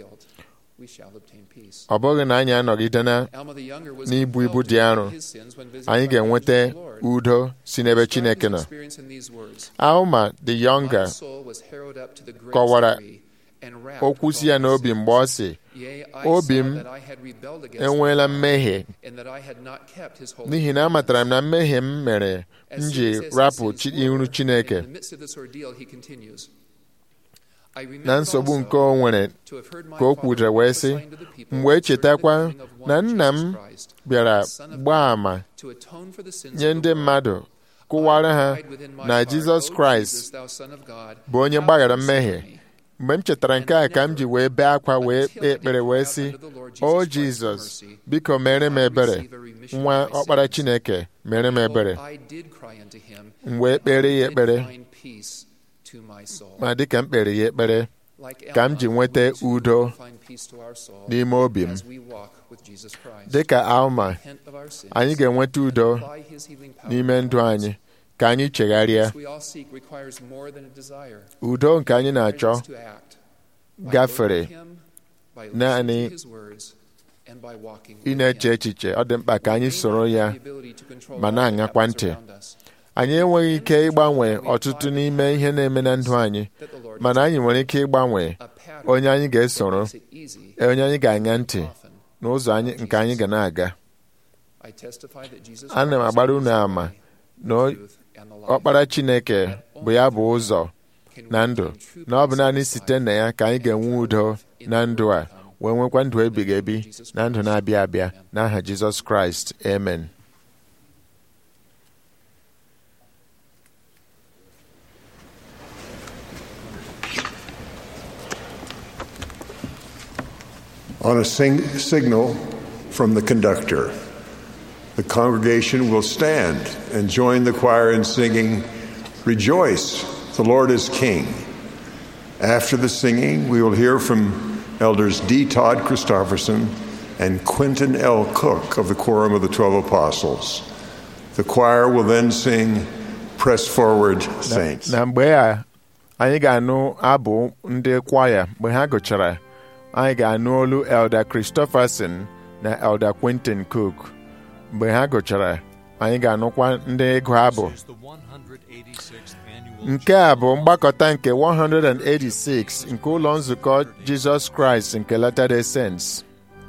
ọ bụghị na anyị anọgide n'ibu ibu dị arọ anyị ga-enweta udo si n'ebe Chineke nọ Alma the younger kọwara okwu si ya n'obi mgbe ọ sị obi m enweela mmehie n'ihi na amatara m na mmehie m mere m ji rapụ iru Chineke na nsogbu nke o nwere ka o kwudere wee sị m wee chetakwa na nna m bịara gbaa àmà nye ndị mmadụ kụwara ha na Jizọs Kraịst bụ onye gbaghara mmehie mgbe m chetara nke a ka m ji wee bee akwa wee kpee ekpere wee sị o Jizọs biko mere m ebere nwa ọkpara Chineke mere m ebere m wee kpere ya ekpere ma dịka m kpere ya ekpere ka m ji nweta udo n'ime obi m dịka Alma anyị ga-enweta udo n'ime ndụ anyị ka anyị chegharịa udo nke anyị na-achọ gafere naanị ị na-eche echiche ọ dị mkpa ka anyị soro ya ma na-aṅakwa ntị anyị enweghị ike ịgbanwe ọtụtụ n'ime ihe na-eme na ndụ anyị mana anyị nwere ike ịgbanwe onye anyị ga-esoro onye anyị ga-aṅa ntị n'ụzọ nke anyị ga na-aga ana m agbara unu ama na ọkpara Chineke bụ ya bụ ụzọ na ndụ na ọ bụ naanị site na ya ka anyị ga-enwe udo na ndụ a wee nwekwa ndụ ebighị ebi na ndụ na-abịa abịa n'aha Jizọs Kraịst amen On a sing- signal from the conductor, the congregation will stand and join the choir in singing, Rejoice, the Lord is King. After the singing, we will hear from Elders D. Todd Christofferson and Quentin L. Cook of the Quorum of the Twelve Apostles. The choir will then sing Press Forward, Saints. na mgbe a anyị ga-anụ abụ ndị kwaya mgbe ha gụchara anyị ga-anụ olu Elder Christopherson na Elder Quentin Cook mgbe ha gụchara anyị ga-anụkwa ndị ịgụ abụ This is the 186th annual nke a bụ mgbakọta nke 186 nke ụlọ nzukọ Jizọs Kraịst nke Latter-day Saints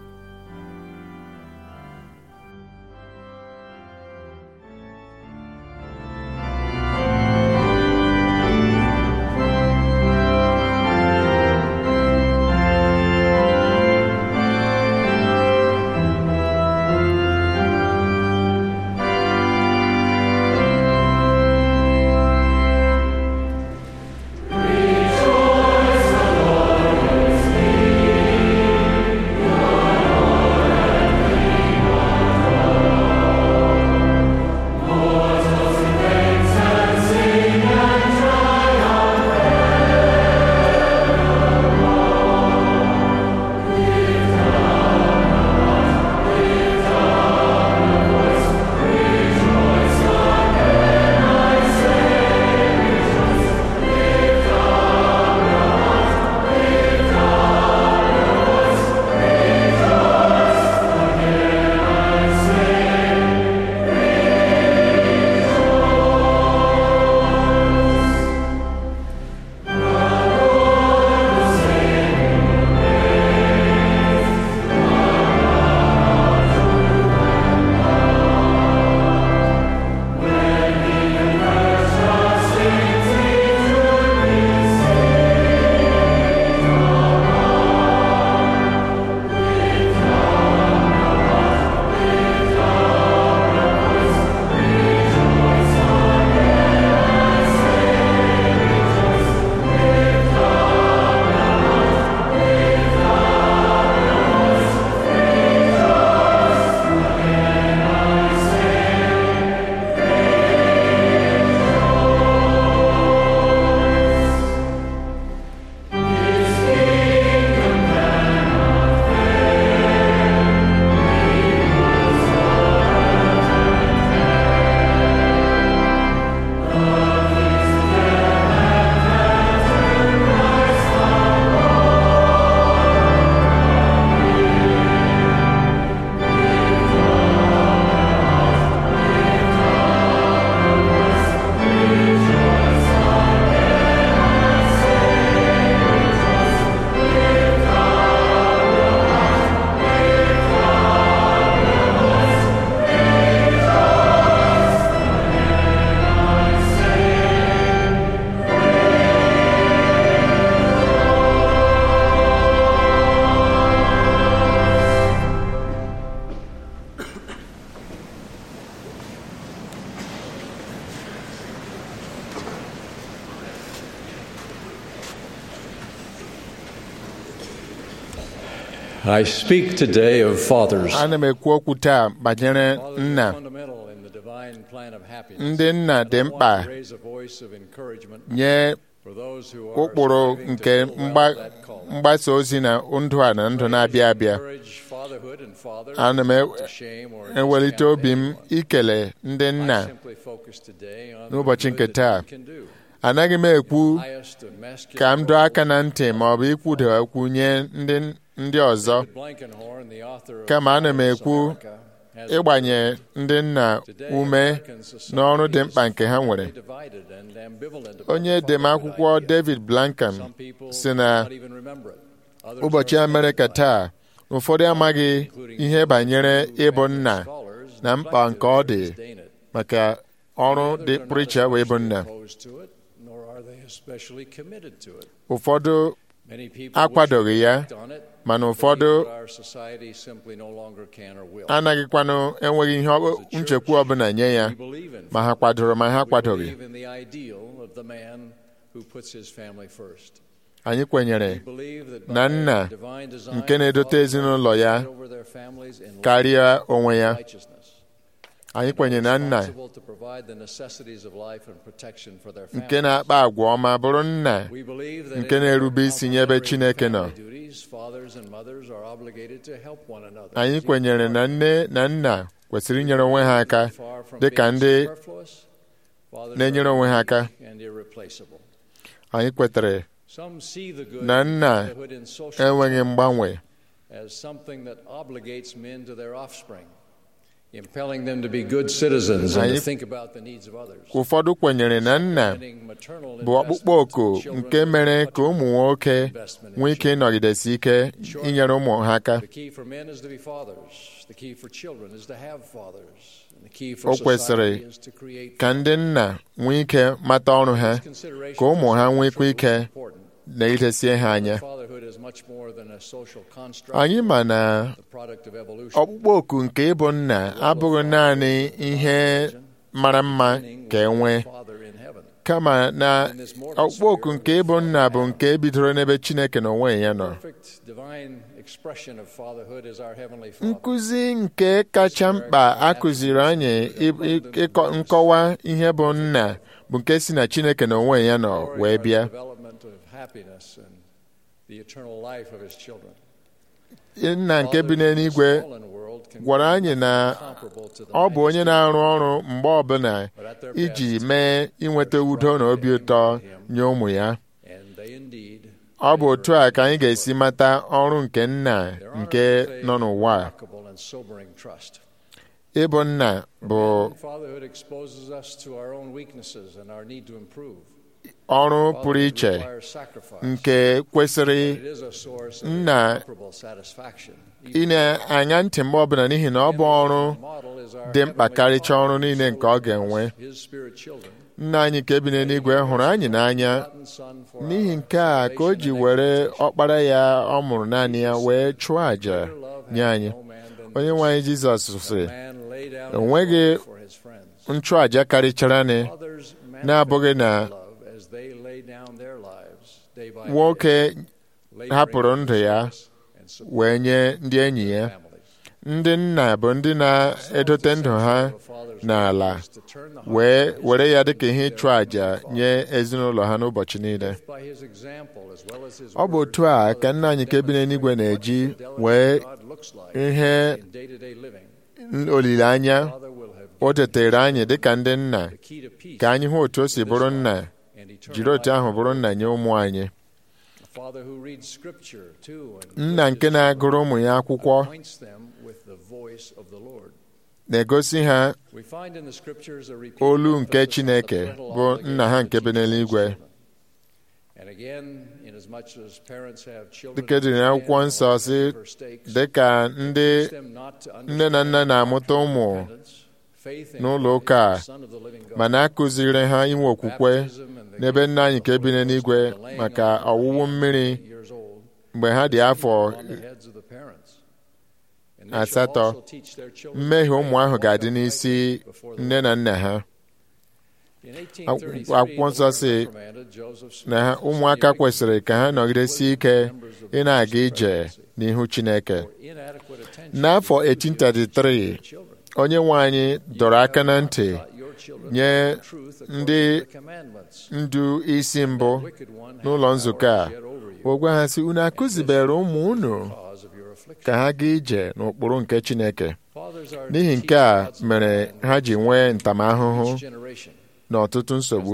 I speak today of fathers. ana m ekwu okwu taa banyere Fathers are nna fundamental in the divine plan of happiness. ndị nna dị mkpa Want to raise a voice of encouragement nye for those who are ụkpụrụ striving to nke fulfill mgba- that call. mgbasa ozi na ndụ a na ndụ na-abịa abịa Encourage fatherhood and fathers ana m not to shame or ewelite discount obi m anyone. ikele ndị I nna simply focus today on n'ụbọchị the nke good taa. that we can do. anaghị m ekwu Highest of masculine ka m dọọ aka roles. na ntị ma ọ bụ ikwudo okwu nye ndị ndị ọzọ David Blankenhorn, the author of Kama ana m Fathers ekwu America, has ịgbanye ndị nna Today, ume American society n'ọrụ dị is mkpa nke ha nwere divided and ambivalent about onye fatherhood edemakwụkwọ idea. David Blankham Some people si do na not even remember it. Others ụbọchị are Amerịka offended by it, taa ụfọdụ amaghị including ihe those banyere who ịbụ make nna scholars na mkpa nke ọ dị disdain it. maka ọrụ Others dị are not pụrụ iche wee bụ nna especially opposed to it, nor are they especially committed to it. ụfọdụ Many people akwadoghị wish to ya act on it, mana but ụfọdụ believe that our society simply no longer can or will. anaghịkwanụ enweghị ihe ọ- nchekwa ọbụla nye ya We believe in ma ha kwadoro ma ha We kwadoghị believe in the ideal of the man who puts his family first. anyị kwenyere We believe that na by nna divine design, nke na-edote fathers ezinụlọ ya preside over their families in karịa onwe ya righteousness. anyị kwenyere na nna responsible to provide the necessities of life and protection for their nke families. na-akpa agwa ọma bụrụ nna We believe that nke in na-erube isi nye ebe complementary Chineke nọ. family duties, fathers and mothers are obligated to help one another. anyị kwenyere na nne na nna kwesịrị inyere onwe ha aka Far from dị ka being ndị superfluous, fathers na-enyere are onwe ha aka unique and irreplaceable. anyị kwetere Some see the good na in nna fatherhood in social enweghị mgbanwe as something that obligates men to their offspring, impelling them to be good citizens and to Anyị- think about the needs of others. ụfọdụ kwenyere na nna Spending maternal bụ ọkpụkpọ oku investment in nke children mere is ka much ụmụ nwoke investment in nwee ike children. ịnọgidesi ike inyere ụmụ ha aka The key for men is to be fathers. The key for children is to have fathers. And the key O for kwesịrị society is to create ka ndị nna nwee ike mata ọrụ ha consideration ka ụmụ ha for nwekwa ike children is important. na ilesie ha anya Fatherhood is much more than a social construct, anyị ma na the product of evolution. ọkpụkpọ oku nke ịbụ nna abụghị naanị ihe mara mma ka e nwee Father in heaven. kama na ọkpụkpọ oku nke ịbụ nna bụ nke bidoro n'ebe Chineke na onwe ya nọ Perfect divine expression of fatherhood is our heavenly Father. nkụzi nke kacha mkpa a kụziri anyị ị- ị- ịkọ- nkọwa ihe bụ nna bụ nke si na Chineke na onwe ya nọ Glory wee are the bịa development of happiness and the eternal life of his children. nna nke bi n'eluigwe Fathers in this fallen world can gwara be anyị na comparable to the ọ bụ onye majesty na-arụ ọrụ mgbe ọbụla But at their iji best, mee inweta udo na obi ụtọ nye ụmụ ya and they indeed ọ bụ otu a ka anyị ga-esi mata ọrụ nke nna Their honor nke is a nọ n'ụwa a. remarkable and sobering trust. ịbụ nna bụ And fatherhood exposes us to our own weaknesses and our need to improve. ọrụ pụrụ Fatherhood iche requires sacrifice. nke kwesịrị It is a source of nna incomparable satisfaction. ị na-anya ntị mgbe ọbụla n'ihi na ọ bụ ọrụ Model is our dị mkpa heavenly karịchaa Father ọrụ niile nke ọ ga-enwe His spirit children. nna anyị nke bi n'eluigwe hụrụ anyị n'anya Begotten Son for n'ihi our nke a ka o ji salvation and were exaltation. ọkpara ya ọ mụrụ naanị ya wee chụọ àjà Greater love nye hath anyị no man than onye this, nwe anyị jizọs sịrị man lay down enweghị his life for his friends. nchụàjà karịchara nị Fathers na-abụghị na manifest love as they lay down their lives day by day, nwoke laboring hapụrụ in ndụ ya service and support wee nye ndị enyi ya families. ndị nna bụ ndị na-edote ndụ ha n'ala To turn the heart wee were ya dịka ihe ịchụ àjà nye ezinụlọ ha n'ụbọchị niile by his example as well as his ọ bụ word, otu a ka nna anyị nke bi n'eluigwe na-eji wee God looks like ihe in day-to-day living. olileanya Father will have o tetere anyị dịka ndị nna the key to peace ka anyị hụ otu o si bụrụ nna and eternal jiri otu life. ahụ bụrụ nna nye ụmụ anyị A father who reads scripture too and nna nke na-agụrụ ụmụ ya akwụkwọ points them with the voice of the Lord. na-egosi ha We find in the scriptures a repeated olu nke emphasis on the Chineke parental bụ nna ha nke bi obligation to teach n'eluigwe children. And again, inasmuch as parents have children dịka ediri n'akwụkwọ nsọ si dịka ndị nne na nna na-amụta ụmụ n'ụlọ ụka a ma na-akụziri ha inwe okwukwe n'ebe nna anyị nke bi n'eluigwe maka ọwụwụ mmiri mgbe ha dị afọ asatọ mmehie ụmụ ahụ ga-adị n'isi nne na nna ha akwụkwọ nsọ si na ha ụmụaka kwesịrị ka ha nọgidesi ike ị na-aga ije n'ihu Chineke n'afọ 1833 onye nwe anyị dọrọ aka na ntị nye ndị ndu isi mbụ n'ụlọ nzukọ a o gwa ha sị unu akụzibere ụmụ unu ka ha gaa ije n'ụkpụrụ nke Chineke n'ihi nke a mere ha ji nwee ntamahụhụ na ọtụtụ nsogbu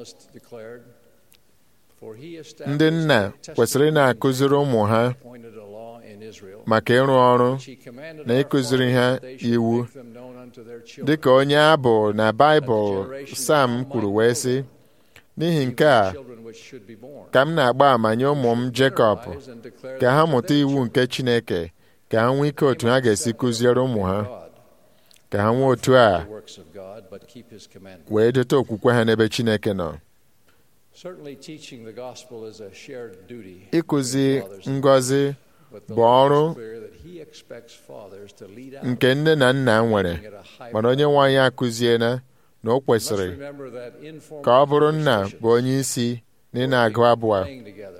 ndị nna kwesịrị ị na-akụziri ụmụ ha maka ịrụ ọrụ na ịkụziri ha iwu dịka onye abụ na Baịbụl Sam kwuru wee sị n'ihi nke a ka m na-agba àmà nye ụmụ m Jekọb ka ha mụta iwu nke Chineke ka ha nwee ike otu ha ga-esi kụziere ụmụ ha ka ha nwee otu a wee dote okwukwe ha n'ebe Chineke nọ ịkụzi ngọzi bụ ọrụ nke nne na nna nwere mana onye nwe anyị akụziena na o kwesịrị ka ọ bụrụ nna bụ onye isi na ị na-agụ abụọ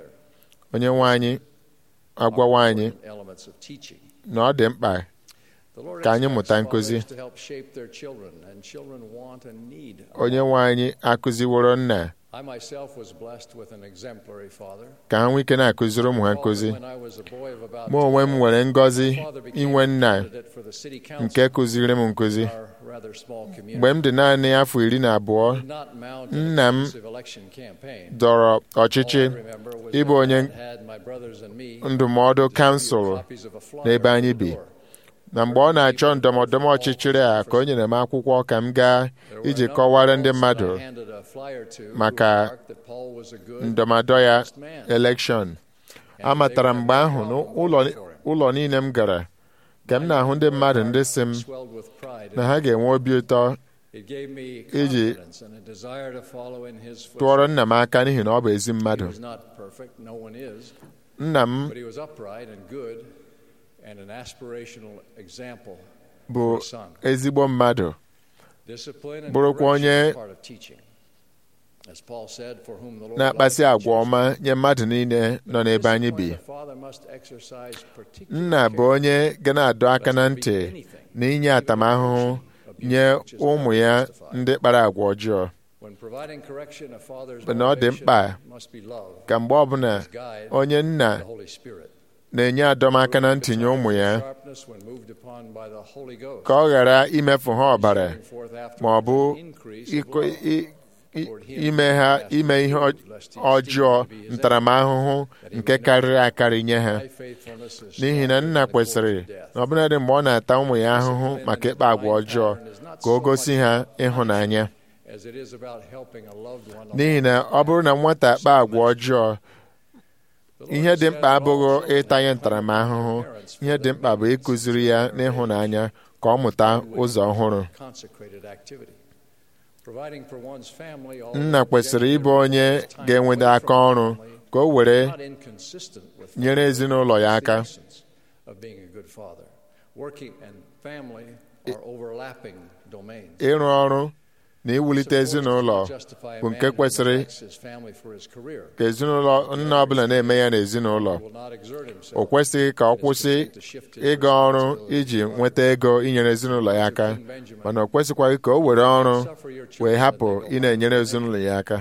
onye nwe anyị agwawa anyị na ọ dị mkpa The Lord ka anyị expects mụta nkụzi fathers to help shape their children, and children want and need onye nwe anyị akụziworo nna I myself was blessed with an exemplary father. ka ha nwee ike na-akụziri ụmụ ha nkụzi When I was a boy of about mụ onwe m 12, nwere ngọzi my father became inwe nna a candidate for the city council nke kụziri m nkụzi in our rather small community. mgbe m dị naanị afọ iri na abụọ Did not mount an nna m extensive election campaign. dọrọ ọchịchị All I remember was ịbụ that onye Dad had my brothers and me ndụmọdụ kansụl copies of a flyer n'ebe on anyị the bi door. na mgbe ọ na-achọ ndọmọdọmọ ọchịchịrị a ka o nyere m akwụkwọ ka m gaa iji kọwara ndị mmadụ I handed a flyer to who maka remarked that Paul was a good, ndọmọdọ ya honest man. elekshọn amatara mgbe ahụ n'ụlọ niile m gara ka m na-ahụ ndị mmadụ ndị si m Swelled with pride. na ha ga-enwe obi ụtọ It gave me iji confidence and a desire to follow in his tụọrọ footsteps. nna m aka n'ihi na ọ bụ ezi He mmadụ was not perfect, no one is, nna m but he was upright and good and an aspirational example bụ for his son. ezigbo mmadụ Discipline and bụrụkwa correction onye is part of teaching. As Paul said, for whom the Lord na-akpasị loves agwa and ọma nye mmadụ niile nọ n'ebe anyị bi discipline, the father must exercise particular nna bụ care onye ga na-adọ aka na ntị na inye atamahụhụ nye ụmụ ya ndị kpara agwa ọjọọ When providing correction, a father's But na ọ dị mkpa motivation must be love, ka mgbe ọbụla his guide, onye nna the Holy Spirit. na-enye adọmaka na ntị nye ụmụ ya Sharpness when moved upon by the Holy Ghost. ka ọ ghara imefu ha ọbara Showing forth afterwards ma ọ bụ an increase of ịkọ- love. i- i- ime ha ime ihe ọ- ọjọọ ntaramahụhụ nke karịrị akarị nye ha My faithfulness is n'ihi na nna kwesịrị na ọbụladị mgbe ọ na-ata ụmụ ya ahụhụ maka ịkpa agwa ọjọọ ka o gosi ha ịhụnanya as it is about helping a loved one n'ihi na ọ bụrụ na nwata kpaa agwa ọjọọ ihe dị mkpa abụghị ịta ya ntaramahụhụ ihe dị mkpa bụ ịkụziri ya n'ịhụnanya ka ọ mụta ụzọ ọhụrụ consecrated activity. Providing for one's family nna kwesịrị ịbụ onye ga-enwede aka ọrụ ka o were not inconsistent with nyere ezinụlọ ya aka the essence of being a good father. Working and family are overlapping domains. ịrụ ọrụ na iwulite ezinụlọ bụ nke kwesịrị ka ezinụlọ nna ọbụla na-eme ya n'ezinụlọ o kwesịghị ka ọ kwụsị ịga ọrụ iji nweta ego inyere ezinụlọ ya aka mana o kwesịkwaghị ka o were ọrụ wee hapụ ị na-enyere ezinụlọ ya aka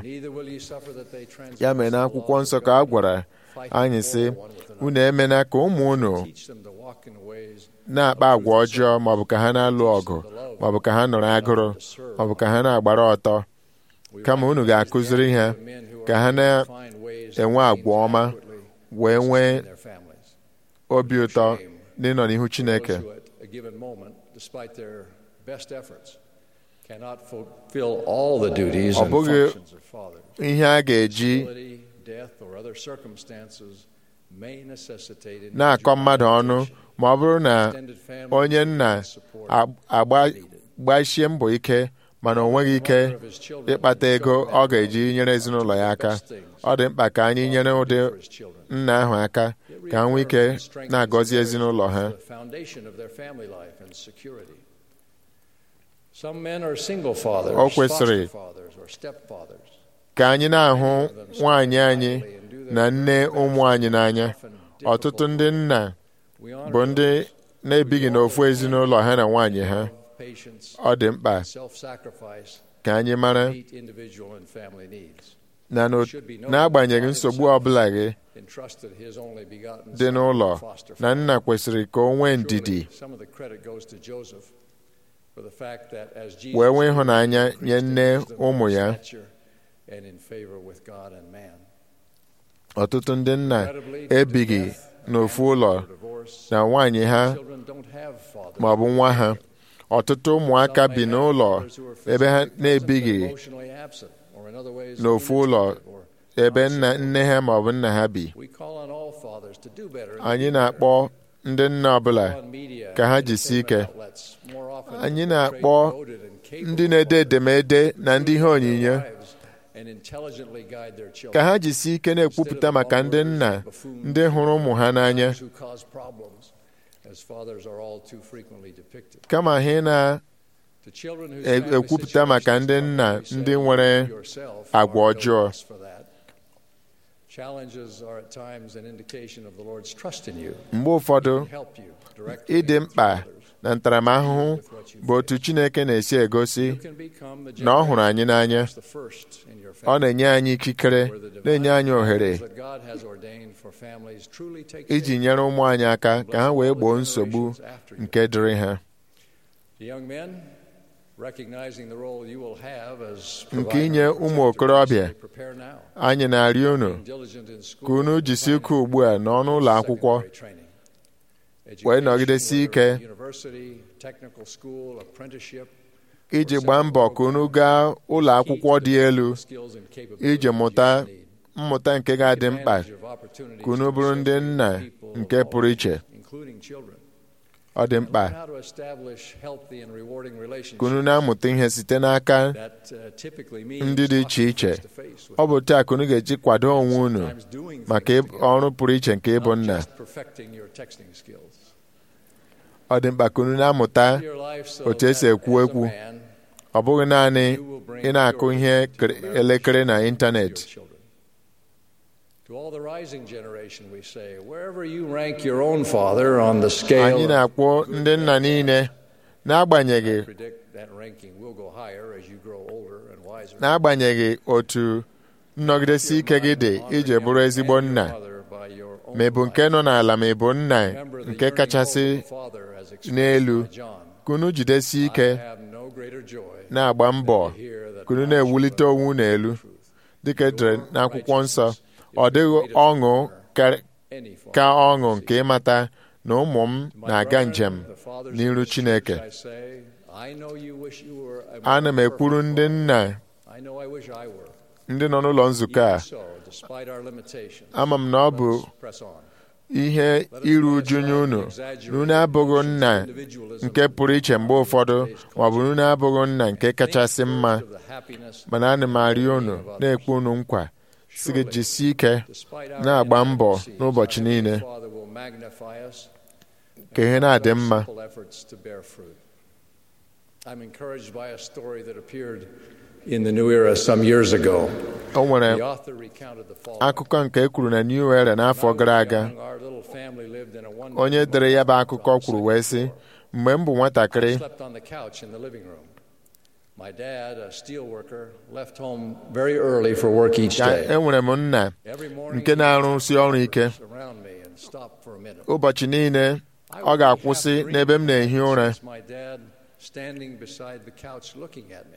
ya mere na akwụkwọ nsọ ka a gwara anyị sị unu emena ka ụmụ unu na-akpa agwa ọjọọ maọbụ ka ha na-alụ ọgụ maọbụ ka ha nọrọ agụrụ maọbụ ka ha na-agbara ọtọ kama unu ga-akụziri ha ka ha na-enwe agwa ọma wee nwee obi ụtọ n'ịnọ n'ihu Chineke ọ bụghị ihe a ga-eji na-akọ mmadụ ọnụ ma ọ bụrụ na onye nna agbasie mbọ ike mana o nweghị ike ịkpata ego ọ ga-eji nyere ezinụlọ ya aka ọ dị mkpa ka anyị nyere ụdị nna ahụ aka ka ha nwee ike na-agọzi ezinụlọ ha o kwesịrị ka anyị na-ahụ nwaanyị anyị na nne ụmụ anyị n'anya ọtụtụ ndị nna bụ ndị na-ebighị n'ofu ezinụlọ ha na nwaanyị ha ọ dị mkpa ka anyị mara na n'agbanyeghị nsogbu ọbụla gị dị n'ụlọ na nna kwesịrị ka o nwee ndidi wee nwee ịhụnanya nye nne ụmụ ya ọtụtụ ndị nna ebighị n'ofu ụlọ na nwaanyị ha ma ọ bụ nwa ha ọtụtụ ụmụaka bi n'ụlọ ebe ha na-ebighị n'ofu ụlọ ebe nna nne ha ma ọ bụ nna ha bi anyị na-akpọ ndị nna ọbụla ka ha jisie ike anyị na-akpọ ndị na-ede edemede na ndị ihe onyinye ka ha jisie ike na-ekwupụta maka ndị nna ndị hụrụ ụmụ ha n'anya kama ha na-ekwupụta maka ndị nna ndị nwere agwa ọjọọ mgbe ụfọdụ ịdị mkpa na ntaramahụhụ bụ otu Chineke na-esi egosi You can become the na ọ hụrụ anyị n'anya the first in your ọ family. na-enye anyị ikikere na-enye anyị ohere that God has ordained for families truly take iji nyere ụmụ anyị aka ka ha wee gboo nsogbu nke dịrị ha The young men, recognizing the role you will have as nke inye ụmụ okorobịa prepare now, anyị na-arịọ unu diligent in school, ka unu jisi ike ugbu a n'ọnụ ụlọ akwụkwọ secondary training. wee nọgidesi ike Education, university, technical school, apprenticeship, iji gbaa mbọ ka unu gaa ụlọ akwụkwọ dị elu skills and capabilities iji mụta you need. mmụta nke ga-adị mkpa Advantage of opportunities ka unu to bụrụ ndị serve nna people nke of all pụrụ iche ages, including children. ọ dị mkpa Learn how to establish healthy and rewarding ka unu relationships na-amụta ihe site n'aka that uh, typically means ndị dị iche talking iche face to face with ọ bụ taa ka unu ga-eji kwado onwe unu sometimes doing maka things ịb- together, ọrụ pụrụ iche nke ịbụ not nna just perfecting your texting skills. ọ dị mkpa ka unu na-amụta Your life so otu esi that ekwu as a ekwu man, ọ bụghị naanị you will bring ị na-akụ purity ihe to kere- your marriage elekere na and to ịntanetị your children. To all the rising generation, we say, wherever you rank your own father on the scale, anyị na-akwụ ndị nna niile n'agbanyeghị I predict that ranking will go higher as you grow older and wiser. n'agbanyeghị otu nnọgidesi ike gị dị iji bụrụ ezigbo nna ma ị bụ nke nọ n'ala ma ị bụ nna nke kachasị n'elu ka unu jidesi ike na-agba mbọ ka unu na-ewulite onwe unu elu dịka edere n'akwụkwọ nsọ ọ dịghị ọṅụ kar- ka ọṅụ nke ịmata na ụmụ m na-aga njem n'iru Chineke ana m ekwuru ndị nna ndị nọ n'ụlọ nzukọ a ama m na ọ bụ ihe iru uju nye unu na unu abụghị nna nke pụrụ iche mgbe ụfọdụ ma ọ bụ unu abụghị nna nke kachasị mma mana ana m arịọ unu na-ekpe unu nkwa si gị jisie ike na-agba mbọ n'ụbọchị niile ka ihe na-adị mma I'm encouraged by a story that appeared in the New Era some years ago. o nwere The author recounted the following. akụkọ nke e kwuru na New Era n'afọ gara aga Our little family lived in a one onye dere ya bụ akụkọ kwuru wee sị mgbe m bụ nwatakịrị slept on the couch in the living room. My dad, a steel worker, left home very early for work each ka day. enwere m nna Every morning, nke na-arụsi ọrụ ike around me and stop for a minute. ụbọchị niile ọ ga-akwụsị n'ebe m na-ehi ụra My dad standing beside the couch looking at me.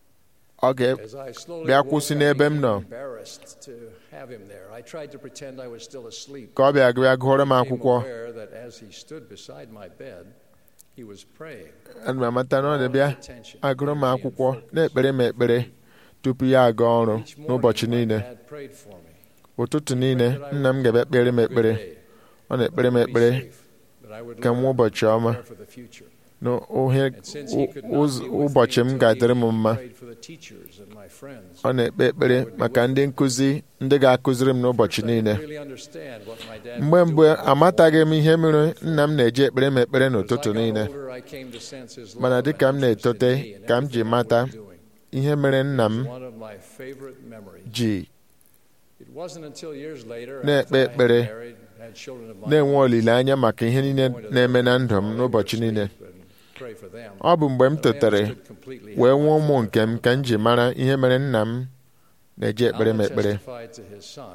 ọ As I slowly ga-bịa woke, kwụsị I n'ebe m became nọ embarrassed to have him there. I tried to pretend I was still asleep. ka ọ bịa bịa gụọrọ m became akwụkwọ aware that as he stood beside my bed, he was praying. ana m amata na ọ na-bịa agụrụ m akwụkwọ na-ekpere m ekpere tupu ya aga ọrụ Each morning, n'ụbọchị my niile dad prayed for me. ụtụtụ niile nna m ga-abịa kpere m ekpere ọ na-ekpere m ekpere That I would ka m learn ụbọchị ọma to prepare for the future. na uhe And since he could not ụz- be with ụbọchị me m until ga-adịrị m evening, he mma prayed for the teachers and my friends. ọ na-ekpe ekpere maka ndị nkụzi ndị ga-akụziri m n'ụbọchị I niile didn't really understand what my dad mgbe was mgbe doing. amataghị m ihe mere nna m na-eji ekpere m ekpere As I n'ụtụtụ got niile older, I came to sense his mana love dịka m and interest na-etote in me and ka m ji everything I mata was doing. ihe mere nna m One of my favorite memories. ji It wasn't until years later, Na-ekpe after I had ekpere, married, had children of my na-enwe own, olileanya maka ihe niile pointed na-eme na them ndụ m while they n'ụbọchị were niile asleep and pray for them. ọ bụ mgbe m That I totere understood completely wee how nwee my ụmụ father nke m ka m ji mara ihe mere nna m na-eji ekpere m Alma ekpere testified to his son,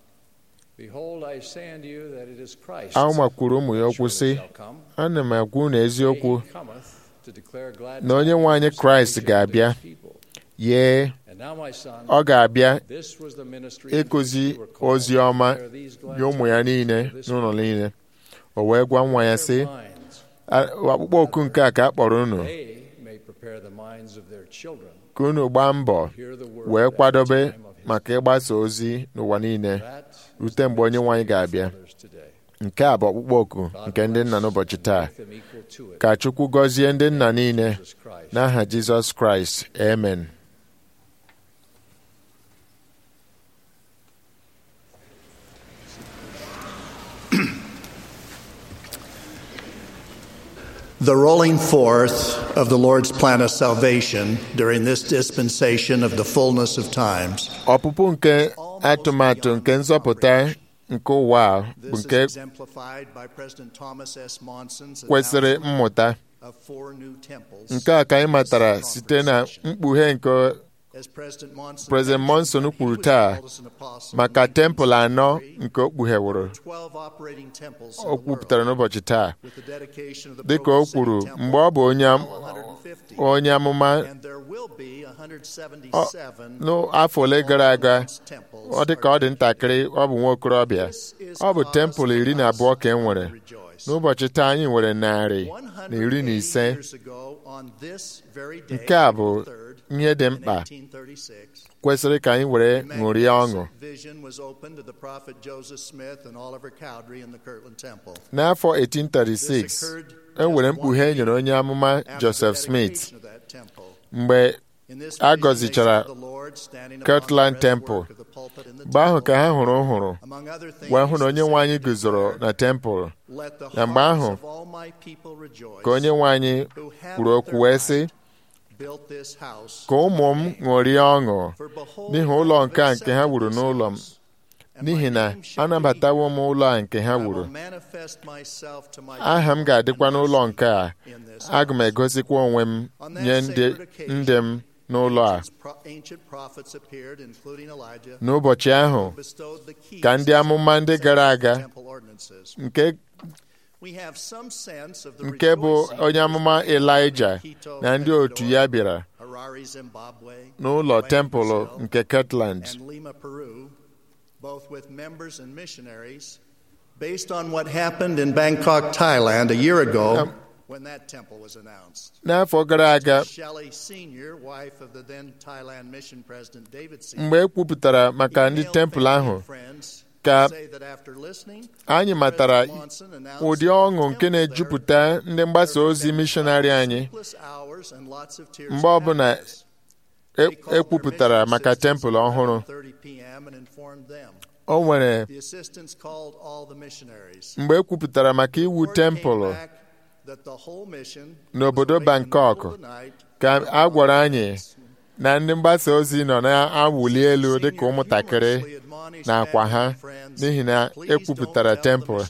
Behold, I say unto you that it is Christ Alma kwuru ụmụ ya that okwu surely sị shall come. ana m agwa unu eziokwu He cometh to declare glad na onye nwe anyị tidings of Kraịst salvation ga-abịa unto his people. yee And now, my son, ọ ga-abịa this was the ministry ịkụzi in which you were called ozi ọma to declare these glad nye ụmụ ya tidings niile to this n'ụlọ people. niile o wee gwa nwa ya sị Their minds, "A- akpụkpọ oku nke a ka a kpọrọ unu They may prepare the minds of their children ka unu gbaa mbọ to hear the word wee at the kwadobe time of his maka ịgbasa ozi n'ụwa niile That is rute the mgbe onye nwe anyị ministry of ga-abịa fathers today. nke a bụ ọkpụkpọ oku God nke ndị nna bless n'ụbọchị and taa make them equal to it. ka Chukwu gọzie ndị nna niile Jesus Christ. n'aha Jizọs Kraịst amen The rolling forth of the Lord's plan of salvation during this dispensation of the fullness of times ọpụpụ nke atụmatụ nke nzọpụta nke ụwa a bụ This is nke exemplified by President Thomas S. Monson's kwesịrị announcement mmụta of four new temples. nke a ka anyị matara site na mkpughe nke As President Monson President Monson mentioned, kwuru he was taa called as an apostle maka in tempụl anọ 1963. nke o kpugheworo 12 operating temples in o the kwupụtara world, n'ụbọchị taa with the dedication of the dịka o Provo kwuru City Temple, mgbe ọ bụ onye am- now 150. onye amụma And there will be ọ- 177 n'afọ ole gara aga unannounced temples ọ dị ka ọ dị ntakịrị ọ bụ nwa okorobịa ọ bụ tempụl iri na abụọ ka e nwere n'ụbọchị taa anyị nwere narị na iri na ise years ago on this very day, nke a bụ April 3rd, ihe dị in mkpa 1836, kwesịrị ka anyị were a ṅụrie ọṅụ magnificent vision was opened to the prophet Joseph Smith and Oliver Cowdery in the Kirtland Temple. n'afọ This 1836 occurred e nwere just mkpughe e one nyere year onye amụma after the Joseph Smith dedication of that temple. mgbe In this a vision, gọzichara they saw the Lord standing upon Kirtland the Temple. breastwork of the pulpit in the mgbe ahụ temple. ka ha hụrụ hụrụ Among other things, wee hụ na onye the nwe anyị Savior guzoro declared, na tempụl "Let the na mgbe hearts ahụ of all my people rejoice, ka onye nwe anyị who have kwuru with okwu their wee sị might built this house ka ụmụ m ṅụrie ọṅụ For behold, n'ihi I ụlọ have nke a nke ha accepted wuru this n'ụlọ m house, and my n'ihi na name shall be anabatawo m ụlọ a nke ha I will wuru manifest myself to my aha m people ga-adịkwa and n'ụlọ bless nke a them in this aga m house." egosikwa onwe m On that nye ndị sacred occasion, ndị m n'ụlọ a ancient pro- Ancient prophets appeared, including Elijah, n'ụbọchị ahụ who bestowed the keys ka ndị amụma ndị gara aga temple ordinances. nke We have some sense of the nke bụ rejoicing onye amụma that was going on in Elijah Quito, na ndị Ecuador, otu ya bịara Harare, Zimbabwe, n'ụlọ Belém, tempụl Brazil, nke Kirtland and Lima, Peru, both with members and missionaries, based on what happened in Bangkok, Thailand a year ago Um, when that temple was announced. n'afọ gara aga Shelley Sr., wife of the then Thailand mission president David Sr., mgbe e kwupụtara maka ndị emailed tempụl family ahụ and friends ka to say that after listening, anyị matara President Monson announced ụdị that ọṅụ the nke temple na-ejupụta ndị mgbasa there ozi had been mishọnarị anyị sleepless hours and lots of tears mgbe and ọbụla happiness. e They called their ekwupụtara mission maka assistants tempụl at ọhụrụ 11:30 p.m. and informed them. o nwere The assistants called all the missionaries. mgbe e kwupụtara maka iwu Word came tempụl back that the whole mission n'obodo was awake in the Bangkok middle of the night ka a gwara anyị na ndị mgbasa ozi nọ na-awụli elu dịka ụmụntakịrị na akwa ha n'ihi na ekwupụtara tempụl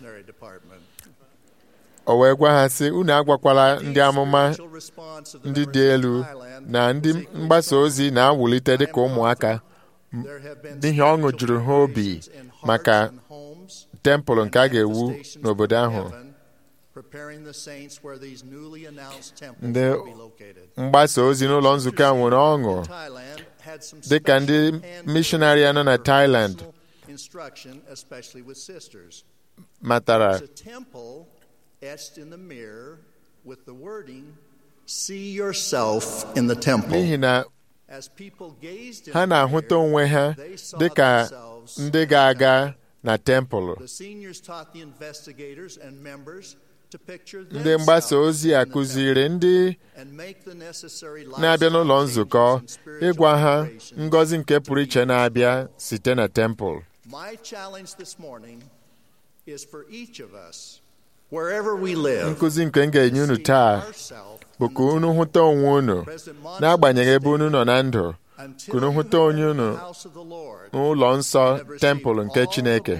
o wee gwa ha sị unu agwakwala ndị amụma ndị dị elu na ndị mgbasa ozi na-awụlite dịka ụmụaka n'ihi ọṅụ juru ha obi maka tempụl nke a ga-ewu n'obodo ahụ ndị mgbasa ozi n'ụlọ nzukọ a nwere ọṅụ dị ka ndị mishonarị nọ na Thailand matara See yourself in the temple. n'ihi na ha na-ahụta onwe ha dị ka ndị ga-aga na tempụl The seniors taught the investigators and members to picture ndị mgbasa ozi a kụziri ndị na-abịa n'ụlọ nzukọ ịgwa ha ngọzi nke pụrụ iche na-abịa site na tempụl My challenge this morning is for each of us, wherever we live, nkụzi nke m ga-enye unu taa bụ ka unu hụta onwe unu n'agbanyeghị ebe unu nọ na ndụ ka unu hụta onye unu n'ụlọ nsọ tempụl nke Chineke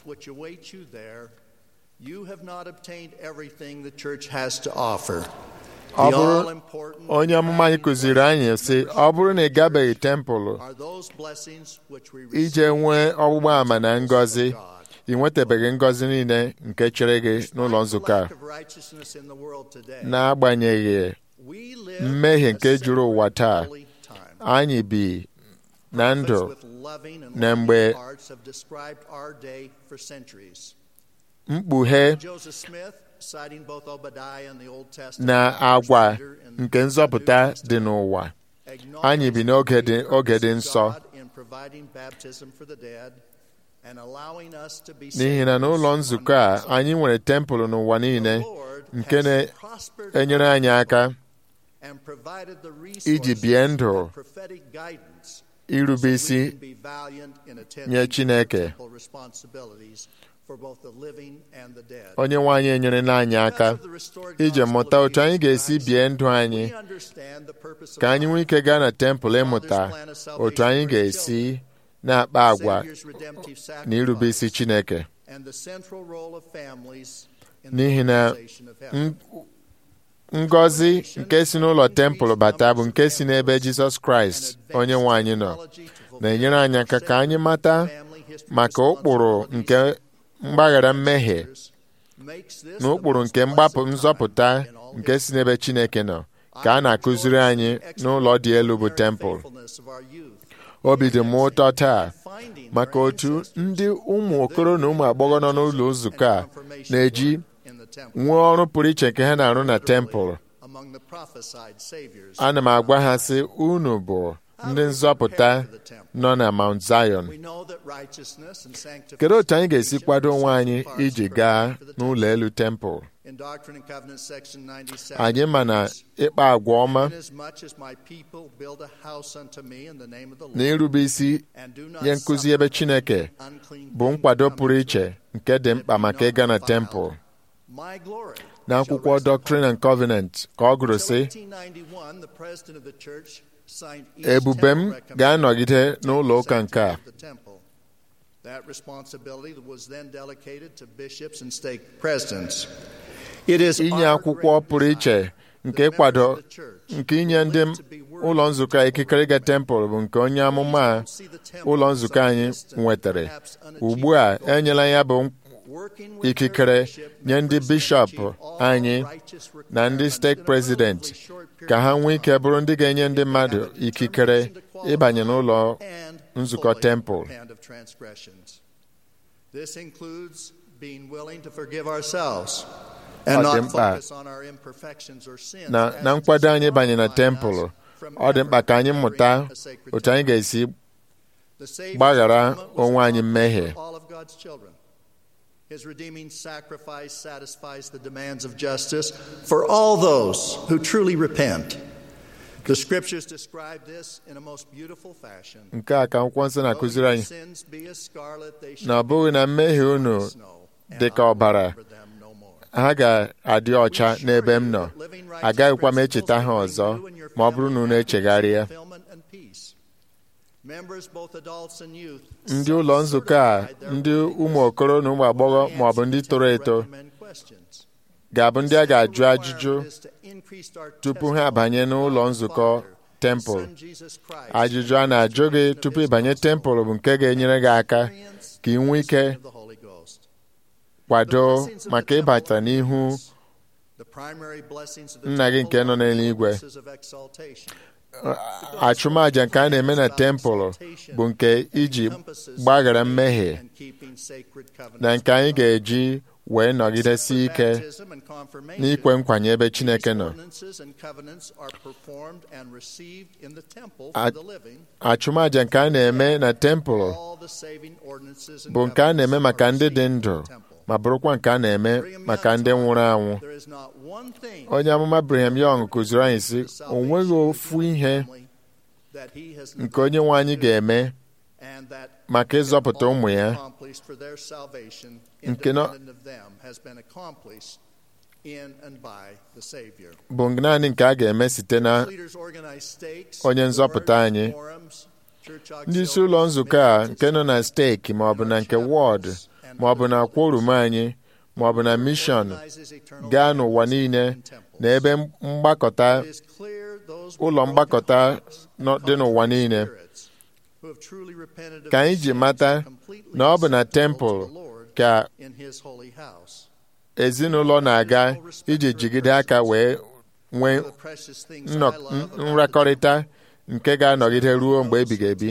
You have not obtained everything the church has to offer. ọ bụrụ onye amụma anyị kụziri anyị sị ọ bụrụ na ị gabeghị tempụl Are those blessings which we ije nwee ọgbụgba ama na ngọzi ị nwetabeghị ngọzi niile nke chere gị n'ụlọ nzukọ a n'agbanyeghị mmehie nke juru ụwa taa anyị bi na ndụ na mgbe mkpughe na agwa nke nzọpụta dị n'ụwa anyị bi n'oge dị oge dị nsọ n'ihi na n'ụlọ nzukọ a anyị nwere tempụl n'ụwa niile nke na-enyere anyị aka iji bie ndụ irube isi nye Chineke onye nwe anyị enyerela anyị aka iji mụta otu anyị ga-esi bie ndụ anyị ka anyị nwee ike gaa na tempụl ịmụta otu anyị ga-esi na-akpa agwa na irube isi Chineke n'ihi na ngọzi nke si n'ụlọ tempụl bata bụ nke si n'ebe Jizọs Kraịst onye nwe anyị nọ na-enyere anyị aka ka anyị mata maka ụkpụrụ nke mgbaghara mmehie na ụkpụrụ nke mgbapụ nzọpụta nke si n'ebe Chineke nọ ka a na-akụziri anyị n'ụlọ dị elu bụ tempụl obi dị m ụtọ taa maka otu ndị ụmụ okoro na ụmụ agbọghọ nọ n'ụlọ nzukọ a na-eji nwee ọrụ pụrụ iche nke ha na-arụ na tempụl ana m agwa ha sị unu bụ ndị nzọpụta nọ na Mount Zion kedu otu anyị ga-esi kwado onwe anyị iji gaa n'ụlọ elu tempụl anyị ma na ịkpa agwa ọma na irube isi nye nkụzi ebe Chineke bụ nkwado pụrụ iche nke dị mkpa maka ịga na tempụl n'akwụkwọ Doctrine and Covenant ka ọ gụrụ sị ebube m ga-anọgide n'ụlọ ụka nke a inye akwụkwọ pụrụ iche nke ịkwado nke inye ndị ụlọ nzukọ ikikere ịga tempụl bụ nke onye amụma ụlọ nzukọ anyị nwetara ugbu a enyela ya bụ ikikere nye ndị bishọp anyị na ndị steeti prezidenti ka ha nwee ike bụrụ ndị ga-enye ndị mmadụ ikikere ịbanye n'ụlọ nzukọ tempụl ọ dị mkpa na nkwado anyị banye na tempụl ọ dị mkpa ka anyị mụta otu anyị ga-esi gbaghara onwe anyị mmehie His redeeming sacrifice satisfies the demands of justice for all those who truly repent. The scriptures describe this in a most beautiful fashion. nke a ka akwụkwọ nsọ na-akụziri anyị na ọ bụghị na mmehie unu dị ka ọbara ha ga-adị ọcha n'ebe m nọ agaghịkwa m echeta ha ọzọ ma ọ bụrụ na unu echegharịa ndị ụlọ nzukọ a ndị ụmụ okoro na ụmụ agbọghọ ma ọ bụ ndị toro eto ga-abụ ndị a ga-ajụ ajụjụ tupu ha abanye n'ụlọ nzukọ tempụl ajụjụ a na-ajụ gị tupu ịbanye tempụl bụ nke ga-enyere gị aka ka ị nwee ike kwado maka ịbata n'ihu nna gị nke nọ n'eluigwe achụmaja nke a na-eme na tempụl bụ nke iji gbaghara mmehie na nke anyị ga-eji wee nọgidesi ike n'ikwe nkwanye ebe Chineke nọ achụmaja nke a na-eme na tempụl bụ nke a na-eme maka ndị dị ndụ ma bụrụkwa nke a na-eme maka ndị nwụrụ anwụ onye amụma Brigham Young kụziri anyị sị o nweghị ofu ihe nke onye nwe anyị ga-eme maka ịzọpụta ụmụ ya nke bụ naanị nke a ga-eme site na onye nzọpụta anyị ndị isi ụlọ nzukọ a nke nọ na steeki ma ọ bụ na nke wọd ma ọ bụ na kworum anyị ma ọ bụ na mishọn gaa n'ụwa niile na ebe mgbakọta ụlọ mgbakọta dị n'ụwa niile ka anyị ji mata na ọ bụ na tempụl ka ezinụlọ na-aga iji jigide aka wee nwee nrakọrịta nke ga-anọgide ruo mgbe ebighị ebi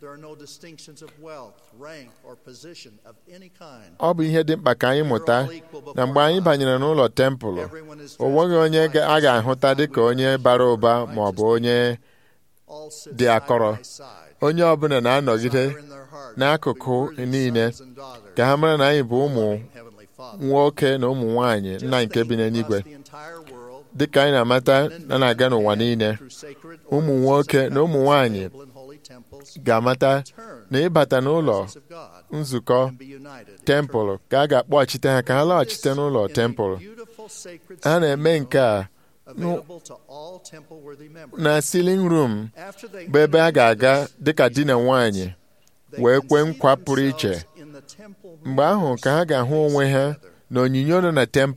ọ bụ ihe dị mkpa ka anyị mụta na mgbe anyị banyere n'ụlọ tempụl o nweghị onye a ga-ahụta dịka onye bara ụba ma ọ bụ onye dị akọrọ onye ọbụla na-anọgide n'akụkụ niile ka ha mara na anyị bụ ụmụ nwoke na ụmụ nwanyị nna nke bi n'eluigwe dịka anyị na-amata na na-aga n'ụwa niile ụmụ nwoke na ụmụ nwanyị ga-amata na ịbata n'ụlọ nzukọ tempụl ka a ga-akpọghachite ha ka ha laghachite n'ụlọ tempụl ha na-eme nke a na silin rum bụ ebe a ga-aga dịka di na nwanyị wee kwee nkwa pụrụ iche mgbe ahụ ka ha ga-ahụ onwe ha na onyinye nọ na tempụl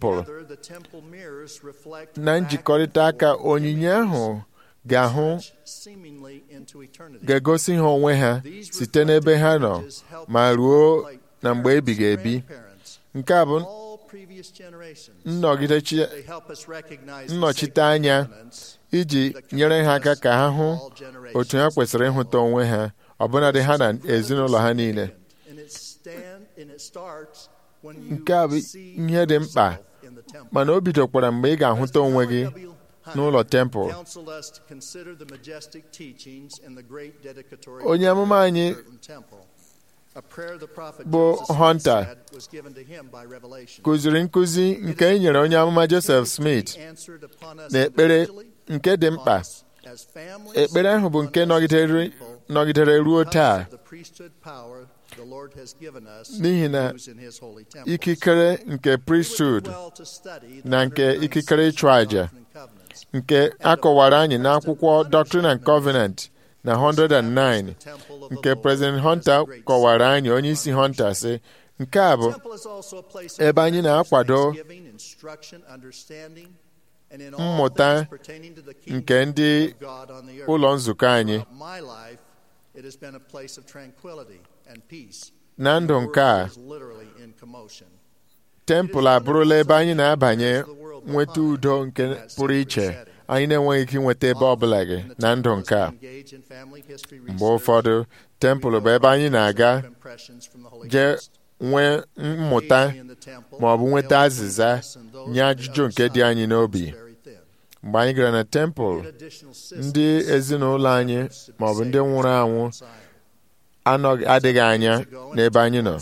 the temple mirrors reflect na back njikọrịta aka and forth onyinye ahụ ga-ahụ seemingly into eternity. ga-egosi ha onwe ha site n'ebe ha nọ ma ruo na mgbe ebighị ebi nke a bụ All previous generations, nnọgidechi they help us recognize the nnọchite sacred anya covenants iji nyere ha aka ka ha hụ otu ha kwesịrị ịhụta onwe ha ọbụnadị ha na ezinụlọ ha niile and it stand and it starts when you nke a bụ see ihe dị mkpa yourself in the temple. mana o bidokwara mgbe ị ga-ahụta onwe gị n'ụlọ tempụl counseled us to consider the majestic teachings in the great dedicatory onye amụma anyị certain temple. A prayer the prophet bụ Joseph Smith Hunter said was given to him by revelation. kụziri nkụzi nke e nyere onye amụma Joseph Smith Answered upon us na ekpere individually, nke dị mkpa as families, ekpere ahụ bụ nke nọgidere nọgidere ruo taa the priesthood power the Lord has given us n'ihi na to use in his holy temple. ikikere nke priesthood Well to study the na nke 196 ikikere ịchụ àjà Doctrine and Covenants. nke a kọwara anyị n'akwụkwọ Doctrine and Covenant na 109 nke President Hunter kọwara anyị onye isi Hunter sị nke a bụ Temple is also a place of ebe anyị na-akwado thanksgiving, instruction, understanding, and in all mmụta things pertaining to the kingdom nke ndị of God on the earth. ụlọ nzukọ anyị Throughout my life, it has been a place of tranquility and peace. na ndụ nke a The world is literally in commotion. tempụl abụrụla ebe anyị na-abanye nweta udo nke pụrụ iche anyị na-enweghị ike inweta ebe ọbụla gị na ndụ nke a Engage in family history mgbe research, ụfọdụ tempụl bụ ebe anyị na-aga impressions from the Holy jee Ghost. nwee mmụta ma ọ bụ nweta azịza nye ajụjụ nke dị anyị n'obi mgbe anyị gara na tempụl ndị ezinụlọ anyị ma ọ bụ ndị nwụrụ anwụ anọghị adịghị anya n'ebe anyị nọ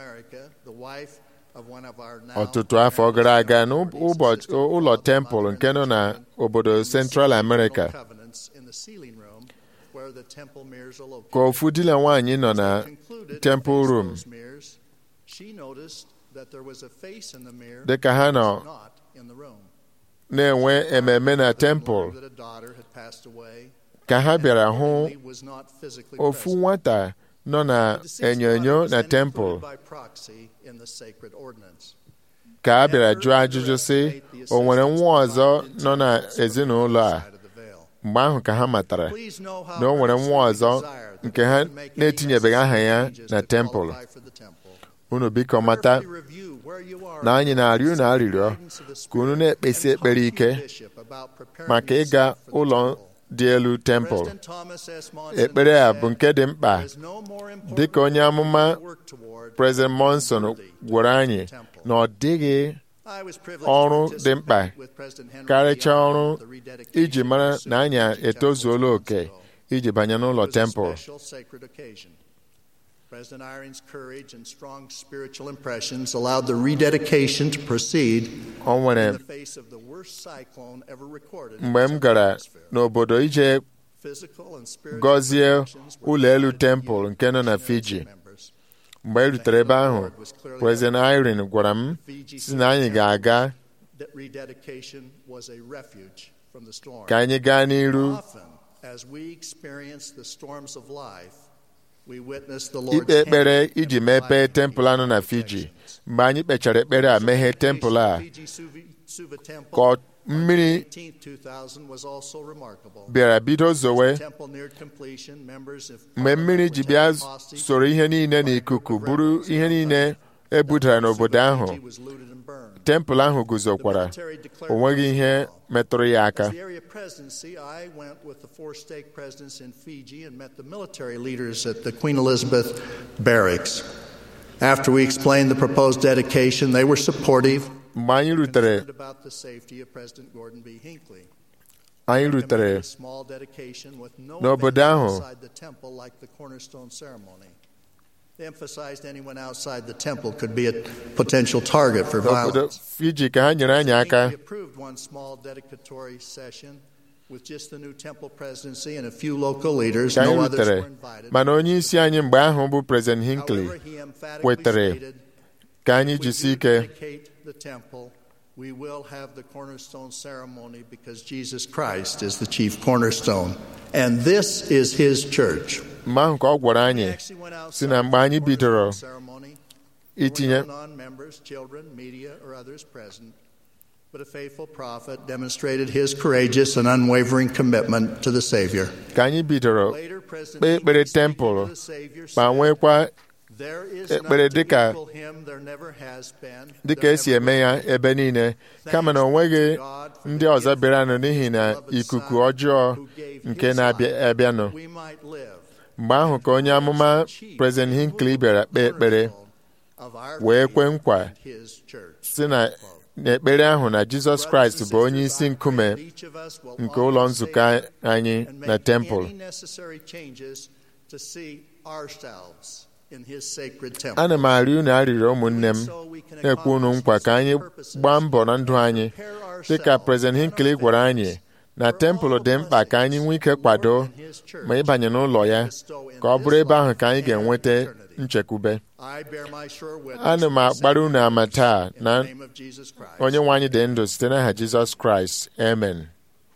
ọtụtụ afọ gara aga n'ụbọchị ụlọ tempụl nke nọ na obodo Central America ka ofu di na nwaanyị nọ na temple room dị ka ha nọ na-enwe ememe na tempụl ka ha bịara hụ ofu nwata nọ na enyonyo na tempụl ka a bịara jụọ ajụjụ sị o nwere nwa ọzọ nọ na ezinụlọ a mgbe ahụ ka ha matara na o nwere nwa ọzọ nke ha na-etinyebeghị aha ya na tempụl unu biko mata na anyị na-arịọ unu arịrịọ ka unu na-ekpesi ekpere ike maka ịga ụlọ dị elu tempụl ekpere a bụ nke dị mkpa dị ka onye amụma President Monson gwara anyị na ọ dịghị ọrụ dị mkpa karịchaa ọrụ iji mara na anyị etozuola oke iji banye n'ụlọ tempụl President Irene's courage and strong spiritual impressions allowed the rededication to proceed o nwere in the face of the worst cyclone ever recorded. in mgbe m gara n'obodo ije Physical and spiritual gọzie protections were ụlọ elu provided tempụl to nke nọ na missionaries Fiji and members. mgbe e rutere ebe ahụ President Irene gwara m si na anyị ga-aga That rededication was a refuge from the storm. ka anyị gaa n'iru Often, as we experience the storms of life, we witness the Lord's ikpe ekpere hand iji in mepee providing tempụl anọ na Fiji mgbe anyị kpechara ekpere a meghee tempụl a Fiji Suva- Suva Temple ka ọ- mmiri 18, 2000 was also remarkable. bịara bido zowe The temple neared completion, members of mgbe mmiri ji bịa soro ihe niile n'ikuku bụrụ ihe niile e budara n'obodo ahụ Fiji was looted and burned. tempụl ahụ guzokwara o nweghị ihe metụrụ ya aka As the area presidency, I went with the four stake presidents in Fiji and met the military leaders at the Queen Elizabeth barracks. After we explained the proposed dedication, they were supportive. mgbe anyị rutere concerned about the safety of President Gordon B. Hinckley. anyị rutere Recommended a small dedication with no n'obodo event ahụ. outside the temple like the cornerstone ceremony. They emphasized anyone outside the temple could be a potential target for n'obodo violence. Fiji ka ha nyere anyị aka We approved one small dedicatory session with just the new temple presidency and a few local leaders. ka anyị No others rutere were invited. mana onye isi anyị mgbe ahụ bụ President Hinckley However, he emphatically wetere stated, ka anyị "If we jisie do ike dedicate the temple, we will have the cornerstone ceremony because Jesus Christ is the chief cornerstone. And this is his church. mgbe ahụ ka ọ gwara We anyị actually went outside si na mgbe anyị the bidoro cornerstone ceremony. There were itinye no non-members, children, media, or others present. But a faithful prophet demonstrated his courageous and unwavering commitment to the Savior. ka anyị bidoro Later, President kpee ekpere Hinckley, speaking tempụl to the Savior, ma said, nwekwa There is ekpere none to dịka- equal him, there never has been, dịka there esi never eme ya will be. ebe niile kama na o nweghị ndị ọzọ bịaranụ n'ihi na ikuku ọjọọ nke na-abịa abịanụ We might live mgbe ahụ ka onye amụma President Hinckley bịara kpee ekpere of our wee faith kwe nkwa and his church. si na n'ekpere ahụ na Jizọs Kraịst bụ onye isi nkume nke ụlọ nzukọ anyị and na make tempụl any necessary changes to see ourselves in his sacred temple. ana m arịọ unu arịrịọ ụmụnne m na-ekwe unu nkwa ka anyị gbaa mbọ na ndụ anyị dịka President Hinckley gwara anyị na tempụl dị mkpa ka anyị nwee ike kwado ma ịbanye n'ụlọ ya ka ọ bụrụ ebe ahụ ka anyị ga-enweta nchekwube I bear my sure witness ana m agbara unu ama taa in na the name of Jesus Christ. onye nwe anyị dị ndụ site n'aha Jizọs Kraịst amen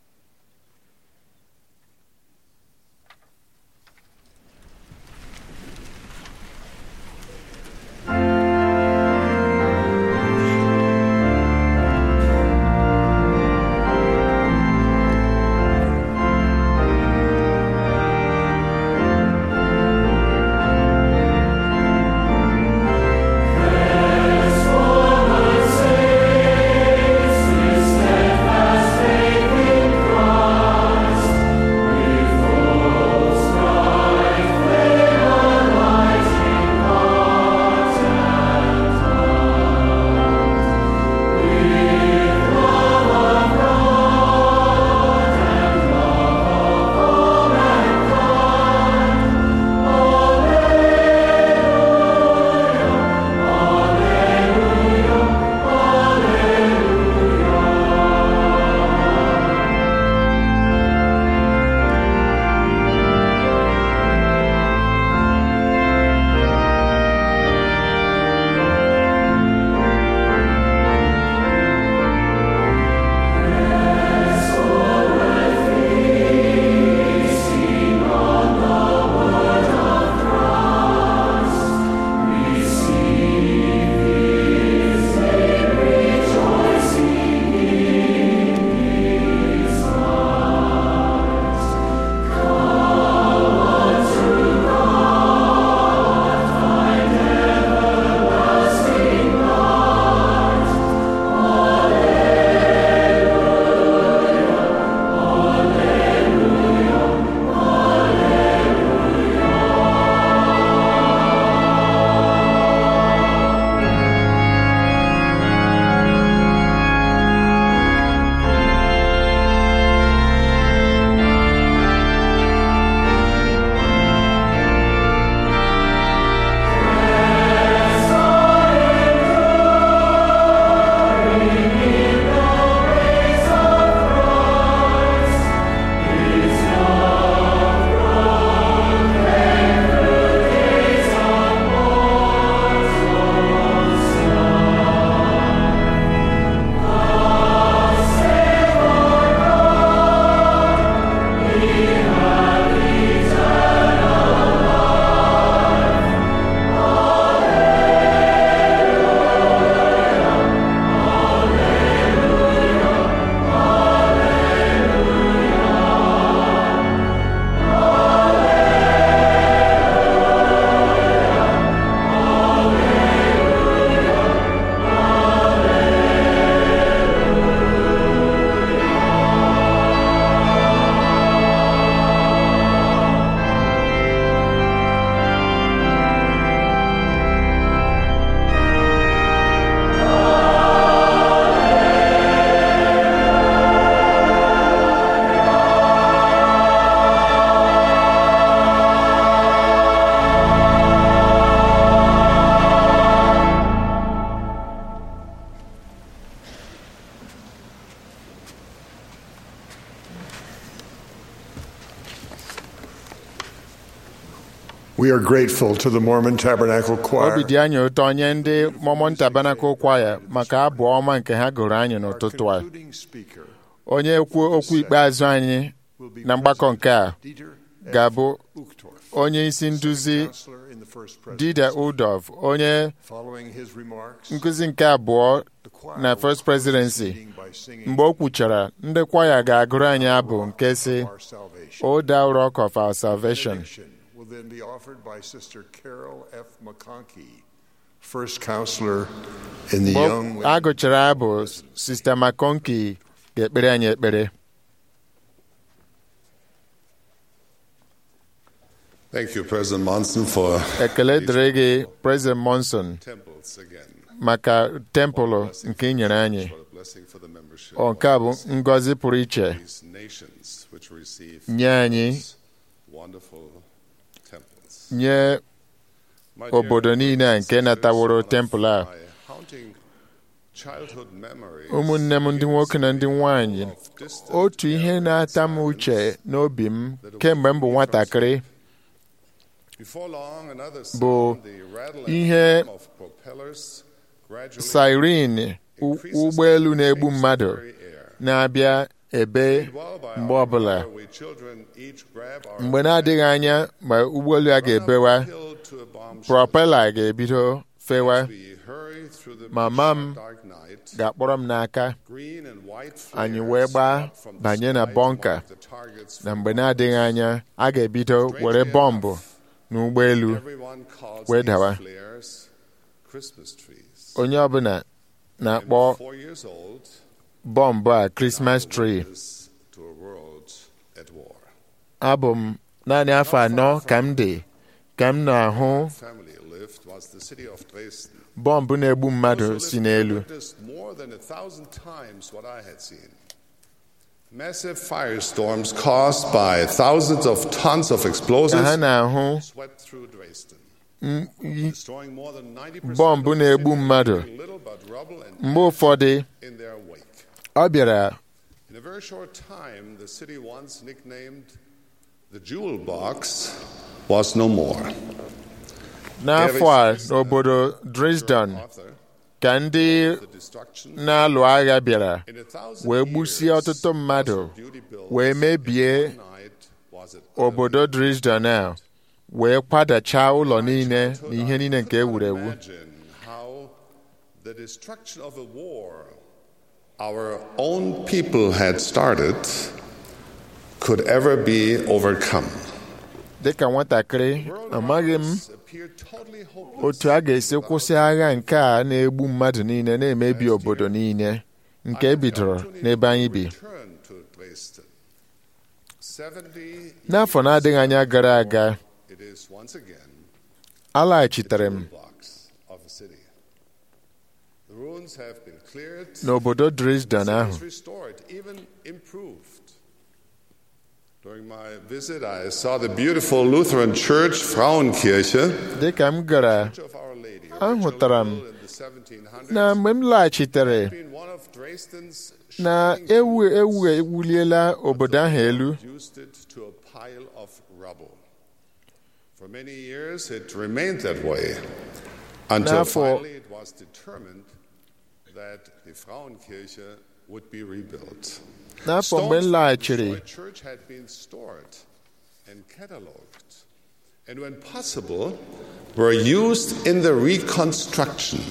We are grateful to the Mormon Tabernacle Choir. obi dị anyị ụtọ nye ndị Mormon Tabernacle Choir maka abụ ọma nke ha gụrụ anyị n'ụtụtụ a Concluding speaker onye okwu okwu ikpeazụ anyị will be na mgbakọ nke a Dieter ga-abụ onye isi nduzi counselor in the first Dida presidency. Udov onye Following his remarks, nkụzi nke abụọ the choir na will First close Presidency the meeting by singing mgbe o kwuchara ndị kwaya ga-agụrụ anyị abụ nke si Our Salvation. O thou rock of our salvation Benediction will then be offered by Sister Carol F. McConkey, first counselor in the mgbe Young a gụchara abụ Sista McConkey ga-ekpere anyị ekpere Thank you, President Monson, for ekele dịrị gị President Monson temples again. maka tempụlụ nke ị nyere anyị What a blessing for the membership ọ nke a bụ ngọzi pụrụ iche of these nations which receive nye anyị these wonderful temples. nye My dear obodo niile a nke nataworo tempụl a my haunting childhood memory ụmụnne m ndị nwoke na ndị nwanyị of distant otu ihe na-ata m uche n'obi m kemgbe m bụ nwatakịrị Before long, another bụ sound, the rattling ihe of propellers gradually siren u- ụgbọelu na-egbu mmadụ very air. na-abịa ebe While by mgbe our ọbụla power, we children each grab our mgbe na-adịghị anya ma ụgbọelu a ga-ebewa hill to a bomb propela ga-ebido fewa We hurry through the mama m dark night. ga-akpọrọ m n'aka Green and white anyị flares wee gbaa up from the banye na sky to bọnka mark the targets na for mgbe na-adịghị anya a ga-ebido were bọmbụ n'ụgbọelu Everyone calls wee these dawa flares Christmas trees. onye ọbụla na-akpọ Four years old bọmbụ a Christmas tree is to a world at war. abụ m naanị afọ anọ ka m dị ka m na-ahụ Family lived was the city of Dresden. bọmbụ na-egbu mmadụ Those who si lived there n'elu witnessed more than a thousand times what I had seen. Massive firestorms caused by thousands of tons of ka ha explosives na-ahụ swept through Dresden, m- i- destroying more than 90% bọmbụ of the na-egbu city, mmadụ leaving little but rubble and mgbe ụfọdụ in their wake. ọ bịara In a very short time, the city once nicknamed the Jewel Box was no more. n'afọ a n'obodo Dresden Author, ka ndị the destruction na-alụ agha bịara in a thousand wee gbusie years, ọtụtụ mmadụ beauty built wee mebie one night was it obodo Dresden a wee kwadachaa ụlọ niile na ihe niile nke e wuru ewu Imagine how the destruction of a war our own people had started could ever be overcome. dịka nwatakịrị amaghị m Appeared totally hopeless. otu a ga-esi kwụsị agha nke a na-egbu mmadụ niile na-emebi obodo niile nke e bidoro n'ebe anyị bi Return to Dresden. 70 n'afọ na-adịghị anya gara aga it is once again alaghachitere m blocks of a city. The ruins have been cleared. n'obodo Dresden The ahụ city is restored, even improved. During my visit, I saw the beautiful Lutheran church, Frauenkirche, dịka m gara of Our Lady, ahụtara m originally built in the 1700s, na mgbe m laghachitere been one of Dresden's na shining ewu ewu ewuliela obodo ahụ elu reduced it to a pile of rubble. For many years, it remained that way until N'afọ- finally it was determined that the Frauenkirche would be rebuilt. n'afọ mgbe m Stones from the laghachiri destroyed church had been stored and catalogued, and when possible, were used in the reconstruction.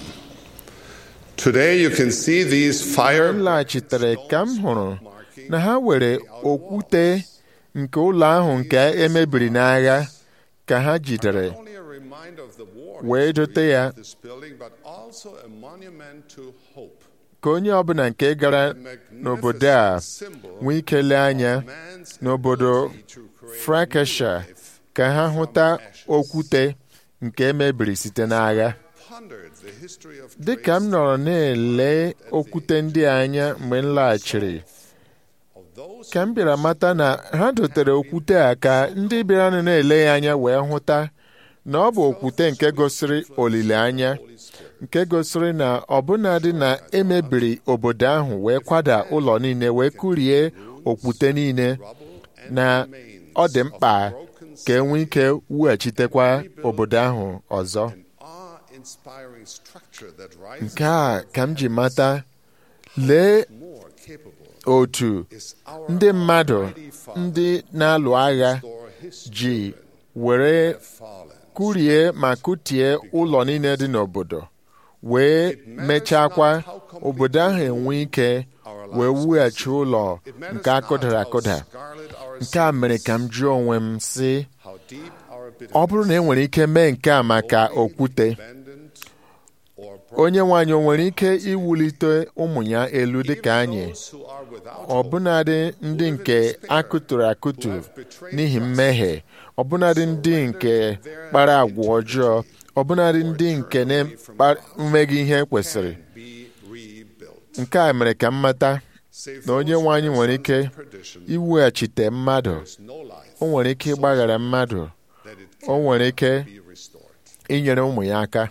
Today, you can see these fire m laghachitere ka m hụrụ na ha were okwute nke ụlọ ahụ nke emebiri n'agha ka ha jidere not only a reminder of the war wee history dote ya of this building, but also a monument to hope. ka onye ọbụla nke gara n'obodo a nwee ike lee anya n'obodo Frankesha ka ha hụta okwute nke emebiri site n'agha Pondered the history of dịka m nọrọ na-ele okwute ndị a anya mgbe m laghachiri of those ka m bịara mata na ha dotere okwute a ka ndị bịaranụ na-ele ya anya wee hụta na ọ bụ okwute nke gosiri olileanya nke gosiri na ọbụnadị na emebiri obodo ahụ wee kwada ụlọ niile wee kụrie okwute niile na ọ dị mkpa ka e nwee ike wughachitekwa obodo ahụ ọzọ awe-inspiring structure that rises nke a ka m ji mata lee more capable otu is our ndị mmadụ Almighty Father ndị na-alụ agha restore ji were kụrie ma kụtie ụlọ niile dị n'obodo wee mechakwa obodo ahụ enwe ike wee wughachi ụlọ nke akụdara akụda nke a mere ka m jụọ onwe m sị ọ bụrụ na e nwere ike mee nke a maka okwute onye nwaanyị o nwere ike iwulite ụmụ ya elu dịka anyị ọbụnadị ndị nke akụtụrụ akụtụ n'ihi mmehie ọbụnadị ndị nke kpara agwa ọjọọ ọbụnadị ndị nke na-emeghị ihe kwesịrị nke a mere ka m mata na onye nwe anyị nwere ike iweghachite mmadụ o nwere ike ịgbaghara mmadụ o nwere ike inyere ụmụ ya aka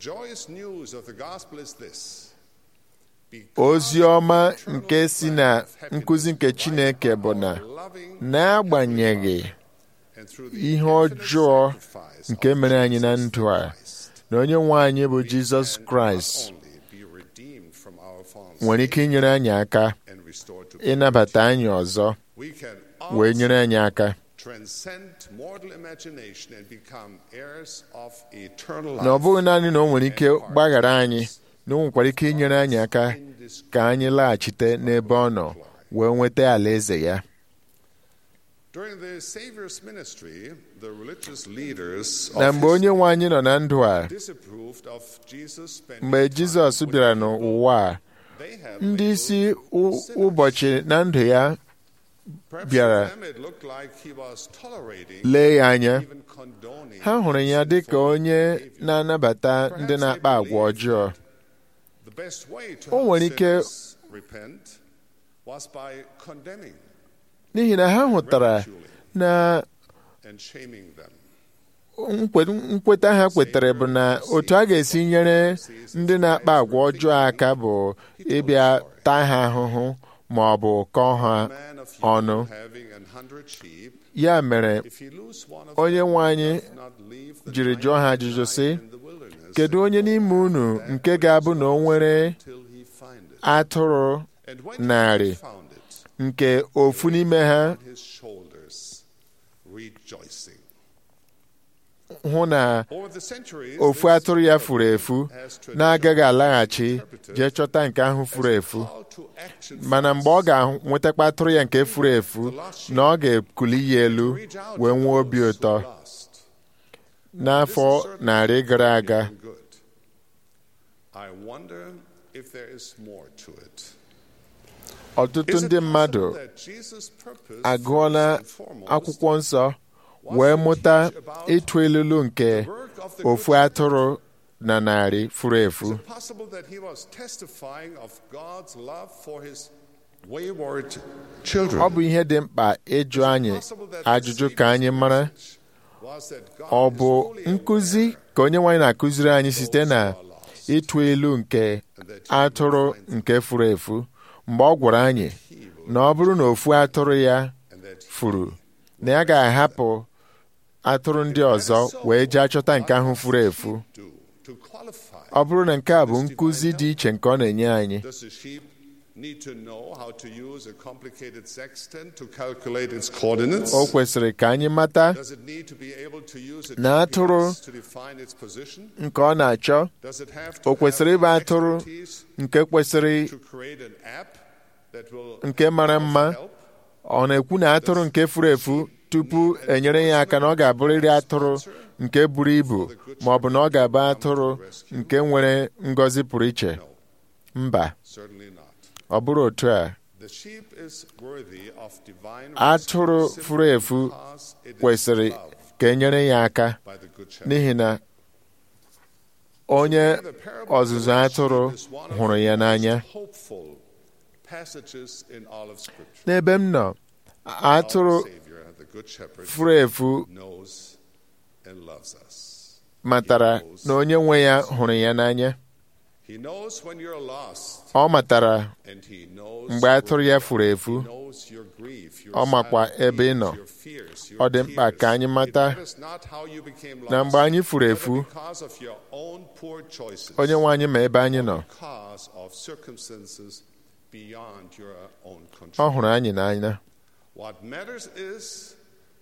ozi ọma nke si na nkụzi nke Chineke bụ na n'agbanyeghị ihe ọjọọ nke mere anyị na ndụ a na onye nwe anyị bụ Jizọs Kraịst nwere ike inyere anyị aka ịnabata anyị ọzọ wee nyere anyị aka na ọ bụghị naanị na o nwere ike gbaghara anyị na o nwekwara ike inyere anyị aka ka anyị laghachite n'ebe ọ nọ wee nweta alaeze ya na mgbe onye nwe anyị nọ na ndụ a mgbe Jizọs bịara n'ụwa a ndị isi ụbọchị na ndụ ya bịara lee ya anya ha hụrụ ya dị ka onye na-anabata ndị na-akpa agwa ọjọọ o nwere ike n'ihi na ha hụtara na nkweta ha kwetara bụ na otu a ga-esi nyere ndị na-akpa agwa ọjọọ aka bụ ịbịa taa ha ahụhụ ma ọ bụ kọọ ha ọnụ ya mere onye nwe anyị jiri jụọ ha ajụjụ sị kedu onye n'ime unu nke ga-abụ na o nwere atụrụ narị nke ofu n'ime ha hụ na ofu atụrụ ya furu efu na-agaghị alaghachi jee chọta nke ahụ furu efu mana mgbe ọ ga-enwetakwa atụrụ ya nke furu efu na ọ ga-ekuli ya elu wee nwee obi ụtọ n'afọ narị gara aga ọtụtụ ndị mmadụ agụọla akwụkwọ nsọ wee mụta ịtụ elulu nke ofu atụrụ na narị furu efu ọ bụ ihe dị mkpa ịjụ anyị ajụjụ ka anyị mara ọ bụ nkụzi ka onye nwaanyị na-akụziri anyị site na ịtụ ilu nke atụrụ nke furu efu mgbe ọ gwara anyị na ọ bụrụ na ofu atụrụ ya furu na ya ga-ahapụ atụrụ ndị ọzọ wee jee chọta nke ahụ furu efu ọ bụrụ na nke a bụ nkụzi dị iche nke ọ na-enye anyị o kwesịrị ka anyị mata na atụrụ nke ọ na-achọ o kwesịrị ịbụ atụrụ nke kwesịrị nke mara mma ọ na-ekwu na atụrụ nke furu efu tupu enyere ya aka na ọ ga-abụrịrị atụrụ nke buru ibu ma ọ bụ na ọ ga-abụ atụrụ nke nwere ngọzi pụrụ iche mba ọ bụrụ otu a atụrụ furu efu kwesịrị ka enyere ya aka n'ihi na onye ọzụzụ atụrụ hụrụ ya n'anya n'ebe m nọ atụrụ furu efu matara na onye nwe ya hụrụ ya n'anya ọ matara mgbe atụrụ ya furu efu ọ makwa ebe ị nọ ọ dị mkpa ka anyị mata na mgbe anyị furu efu onye nwe anyị ma ebe anyị nọ ọ hụrụ anyị n'anya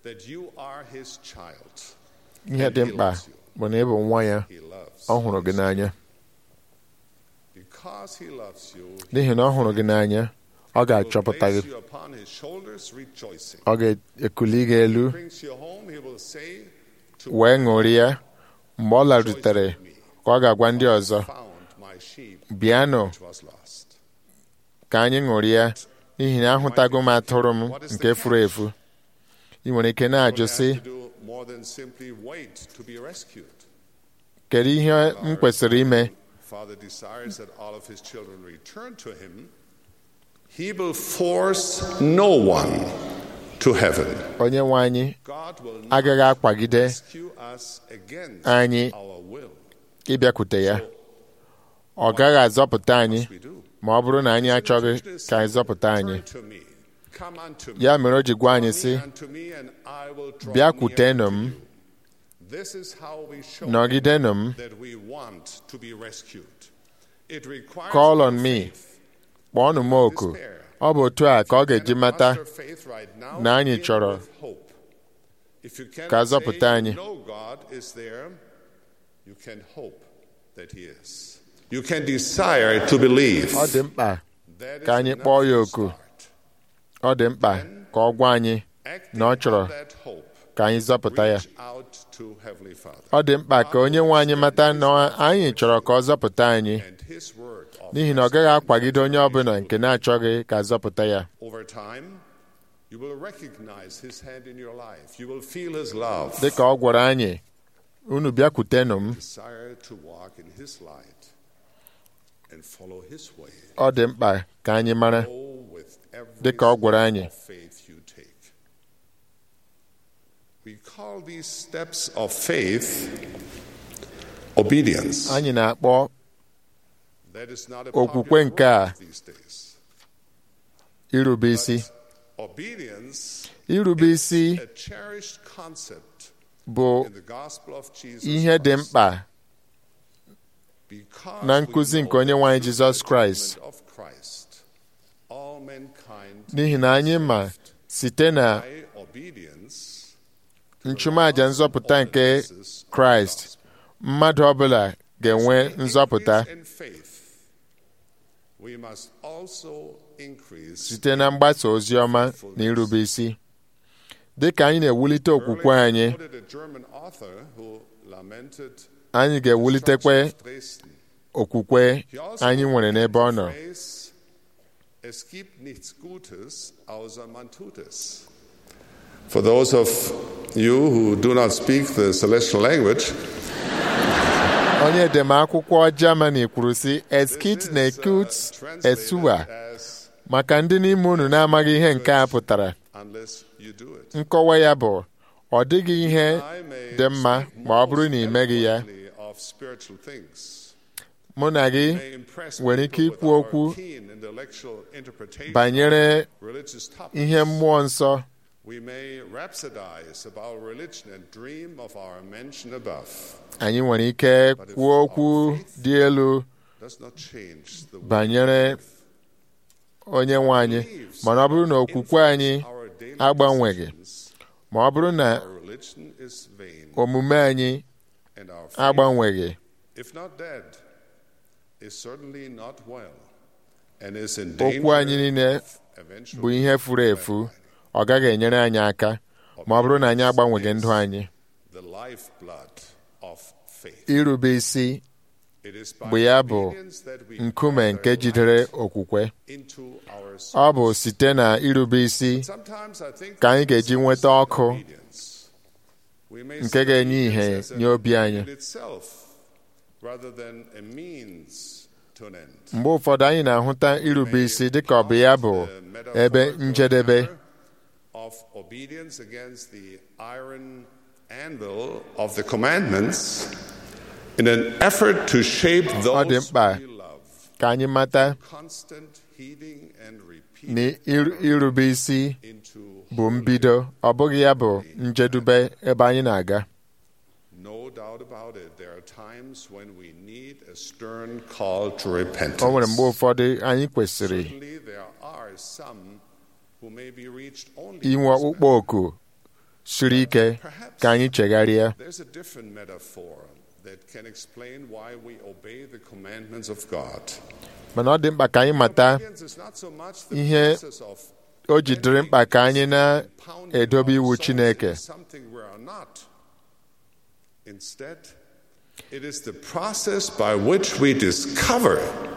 that you are his child. ihe dị mkpa bụ na ị bụ nwa ya He loves ọ hụrụ gị n'anya Because he loves you, n'ihi na ọ hụrụ gị n'anya ọ he will ga-achọpụta gị place you upon his shoulders rejoicing. ọ ga-ekuli gị elu Brings you home, he will say to wee ṅụrịa mgbe ọ larutere ka ọ ga-agwa ndị ọzọ found my sheep bịanụ which was lost. ka anyị ṅụrịa n'ihi na ahụtago m atụrụ m nke furu efu ị nwere ike na-ajụ Don't sị have to do more than simply wait to be rescued. kedu ihe m kwesịrị ime Father desires that all of his children return to him. He will force no one to heaven. onye nwe anyị God will not agaghị akwagide rescue us against anyị our will. ịbịakwute ya ọ gaghị azọpụta anyị We do. ma ọ bụrụ na anyị achọghị ka anyị zọpụta anyị Turn to me. Come unto me. ya mere o ji gwa anyị sị Come unto me and I will draw bịakwutenụ near m to you. This is how we show nọgidenụ m that we want to be rescued. It requires call no on me faith. kpọọnụ m oku ọ bụ otu a ka ọ ga-eji mata Muster faith right now, na anyị begin chọrọ with hope. If you ka cannot say azọpụta you anyị. know God is there, you can hope that He is. You can desire to believe. ọ dị mkpa That is ka anyị enough kpọọ ya to oku start. ọ dị mkpa ka ọ gwa anyị Acting na ọ chọrọ on that hope, ka anyị zọpụta ya reach out to Heavenly Father. ọ dị mkpa ka onye nwe anyị mata na anyị chọrọ ka ọ zọpụta anyị And His word of n'ihi na ọ gaghị akwagide onye ọbụla nke na-achọghị ka zọpụta ya Over time, you will recognize His hand in your life. You will feel His love. dị ka ọ gwara anyị unu bịakwutenụ m Desire to walk in His light and follow His way. ọ dị mkpa ka anyị mara Go with every dị ka ọ gwara step anyị of faith you take. We call these steps of faith obedience. anyị na-akpọ That is not a okwukwe popular nke a word these days. irube isi Obedience irube isi a cherished concept bụ in the gospel of Jesus ihe dị Christ. mkpa Because na we nkụzi know nke onye nwe anyị that Jizọs through the Kraịst. atonement of Christ, all mankind n'ihi na anyị ma site na by obedience nchụmaja nzọpụta nke kraịst mmadụ ọbụla ga-enwe nzọpụta increase in faith, we must also increase site na mgbasa ozi ọma na irube isi dị ka anyị na-ewulite okwukwe anyị Earlier quoted a German author who lamented anyị ga-ewulitekwe destruction of Dresden. okwukwe He also anyị nwere n'ebe ọ nọ phrase, Es gibt nichts Gutes außer man tut es. For those of you who do not speak the celestial language, onye edemakwụkwọ Germany kwuru sị eskit this na is, uh, ekut translated esuwa as maka ndị n'ime unu na-amaghị ihe nke a pụtara unless you do it. nkọwa ya bụ ọ dịghị ihe I may dị mma speak ma ọ bụrụ na ị most meghị ya eloquently of spiritual things. mụ na gị May impress nwere ike people with ikwu our okwu keen intellectual interpretation banyere of religious topics. ihe mmụọ nsọ We may rhapsodize about religion and dream of our mention above. anyị nwere ike kwuo okwu dị elu Does not change the way banyere onye nwe anyị mana ọ bụrụ na okwukwe anyị our daily agbanweghị decisions, ma ọ bụrụ na our religion is vain omume anyị and our faith, agbanweghị if not dead, is certainly not well and is in okwu anyị danger niile of eventual bụ ihe furu efu ọ gaghị enyere anyị aka ma ọ bụrụ na anyị agbanweghị ndụ anyị the lifeblood of faith. irube isi It is by bụ ya bụ obedience that we nkume nke gather jidere light okwukwe into our ọ bụ souls. site na irube isi Sometimes I think ka anyị ga-eji we nweta misunderstand ọkụ obedience. We may nke see ga-enye obedience ihe as an nye obi anyị. end in itself, rather than a means to an end. mgbe ụfọdụ anyị na-ahụta irube isi dịka ọ bụ ya bụ ebe njedebe of obedience against the iron anvil of the commandments in an effort to shape ọ dị those mkpa we love. ka anyị mata Constant heeding and repeat na ir- irube isi into bụ mbido ọ bụghị ya bụ njedube ebe anyị na-aga no doubt about it. There are times when we need a stern call to repentance. o nwere mgbe ụfọdụ anyị kwesịrị Certainly, there are some who may be reached only inwe in this ọkpụkpọ oku siri ike ka anyị chegharịa There's a different metaphor that can explain why we obey the commandments of God. mana ọ dị mkpa ka anyị mata Obedience is not so much the ihe process of o ji dịrị mkpa ka anyị pounding na-edobe iwu ourselves Chineke into something we are not. Instead, it is the process by which we discover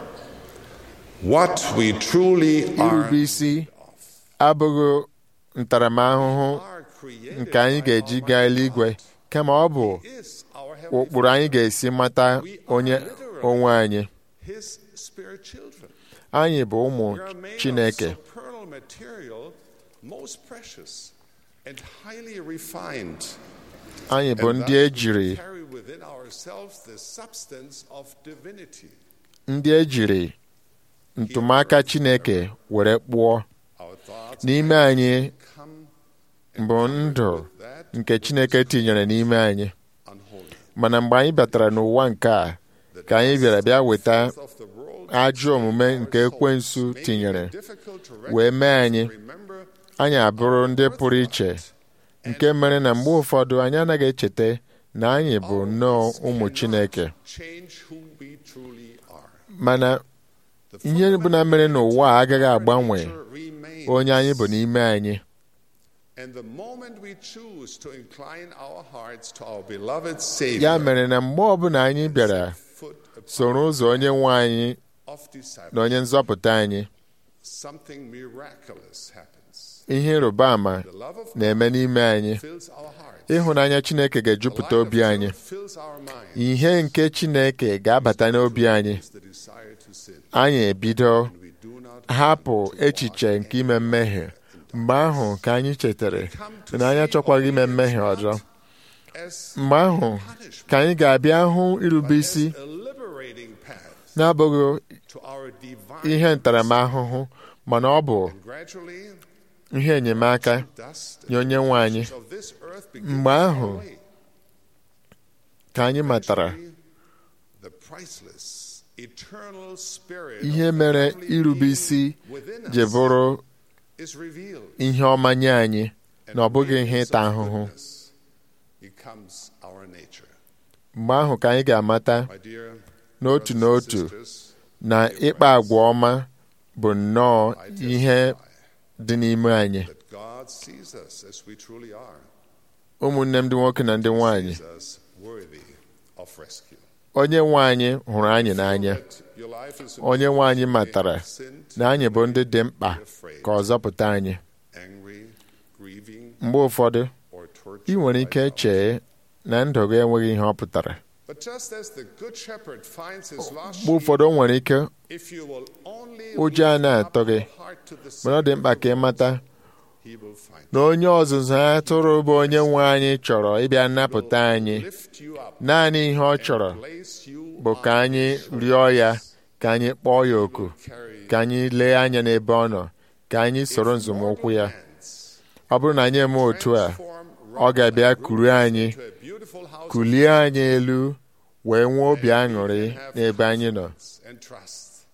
what we truly are. irube isi abụghị ntaramahụhụ are created nke anyị by ga-eji Almighty gaa eluigwe God. kama ọ bụ He is our heavenly ụkpụrụ anyị ga-esi mata onye onwe anyị His spirit children. anyị bụ ụmụ We are made Chineke of supernal material, most precious and highly refined. anyị bụ And ndị thus ejiri we carry within ourselves the substance of divinity. ndị ejiri ntụmaka Chineke were kpụọ Our thoughts n'ime anyị come bụ ndụ with that nke Chineke tinyere n'ime anyị unholy. mana mgbe anyị batara n'ụwa nke a ka anyị bịara bịa weta Of the world ajọ omume nke ekwensu tinyere difficult to wee mee anyị remember anyị abụrụ ndị pụrụ iche nke mere na mgbe ụfọdụ anyị anaghị echeta na anyị bụ nnọọ ụmụ Chineke change who we truly are. mana ihe bụ na mere n'ụwa a agaghị agbanwe Remains. onye anyị bụ n'ime anyị And the moment we choose to incline our hearts to our beloved Savior, ya mere na mgbe ọbụla anyị bịara foot soro ụzọ onye nwe anyị of discipleship, na onye nzọpụta anyị something miraculous happens. ihe ịrịba ama The love of na-eme n'ime anyị fills our hearts. ịhụnanya Chineke ga-ejupụta obi anyị fills our mind. ihe nke Chineke ga-abata n'obi anyị The desire to sin. anyị ebido We do not hapụ echiche nke ime mmehie mgbe ahụ ka anyị chetara na anyị achọkwaghị ime mmehie ọzọ as mgbe ahụ ka anyị ga-abịa hụ irube isi a liberating path n'abụghị to our divine ihe ntaramahụhụ mana ọ bụ gradually ihe enyemaka dust nye onye nwe anyị of this earth begins mgbe to ahụ fall away. ka anyị matara The priceless, eternal spirit ihe of the mere heavenly irube being isi within ji us bụrụ is revealed. ihe ọma nye anyị And na ọ bụghị ihe radiance ịta of ahụhụ goodness becomes our nature. mgbe ahụ ka anyị ga-amata My dear n'otu brothers and n'otu sisters, na ịkpa agwa ọma bụ nnọọ I ihe testify dị n'ime anyị that God sees us as we truly are, ụmụnne m ndị nwoke na ndị nwanyị sees us worthy of rescue. onye nwe anyị hụrụ anyị n'anya That your life is in onye nwe anyị matara sinned, na anyị bụ ndị dị mkpa ka ọ zọpụta anyị angry, grieving, mgbe ụfọdụ or ị tortured. nwere by ike doubt. chee na ndụ gị enweghị ihe ọ pụtara But just as the good shepherd finds his lost mgbe ụfọdụ o nwere ike sheep, if you will only ụjọ a lift na-atọ up gị your heart to the mana ọ dị mkpa ka ị mata he will find na onye ọzụzụ atụrụ bụ onye nwe anyị chọrọ ịbịa nnapụta anyị lift you up naanị ihe ọ chọrọ place you bụ ka anyị rịọ ya ka anyị kpọọ ya oku carry ka anyị lee anya n'ebe ọ nọ ka anyị soro nzọmụkwụ ya hands ọ bụrụ na anyị eme otu a form ọ ga-abịa kuru anyị to a beautiful house kulie anyị elu wee nwee obi aṅụrị n'ebe anyị nọ and trust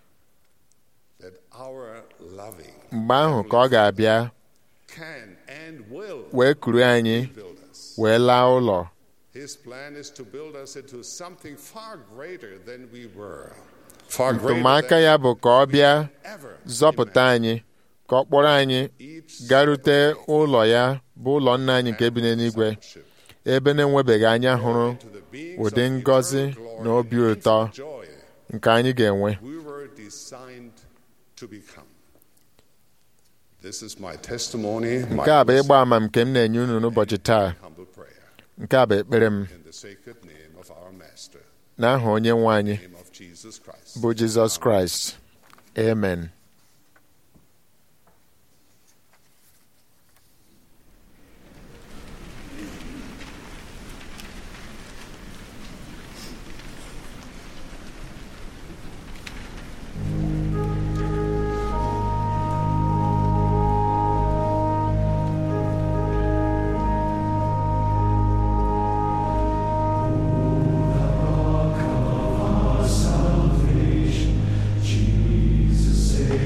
that our loving mgbe ahụ ka ọ ga-abịa can and will wee kuru anyị build us. wee laa ụlọ His plan is to build us into something far greater than we were. Far greater ntụmaka than ya bụ ka ọ bịa ever. zọpụta anyị ka ọ kpọrọ anyị Each garute ụlọ ya bụ ụlọ nna anyị nke bi n'eluigwe ship ebe na-enwebeghị anya hụrụ to the beings ụdị of ngọzi eternal na glory obi and ụtọ infinite joy nke anyị ga-enwe we were designed to become. This is my testimony, my nke a bụ ịgba ama nke m na-enye unu n'ụbọchị taa humble prayer nke a bụ ekpere m in the sacred name of our Master, n'aha onye nwe anyị name of Jesus Christ. bụ Jizọs Kraịst amen Jesus, Savior.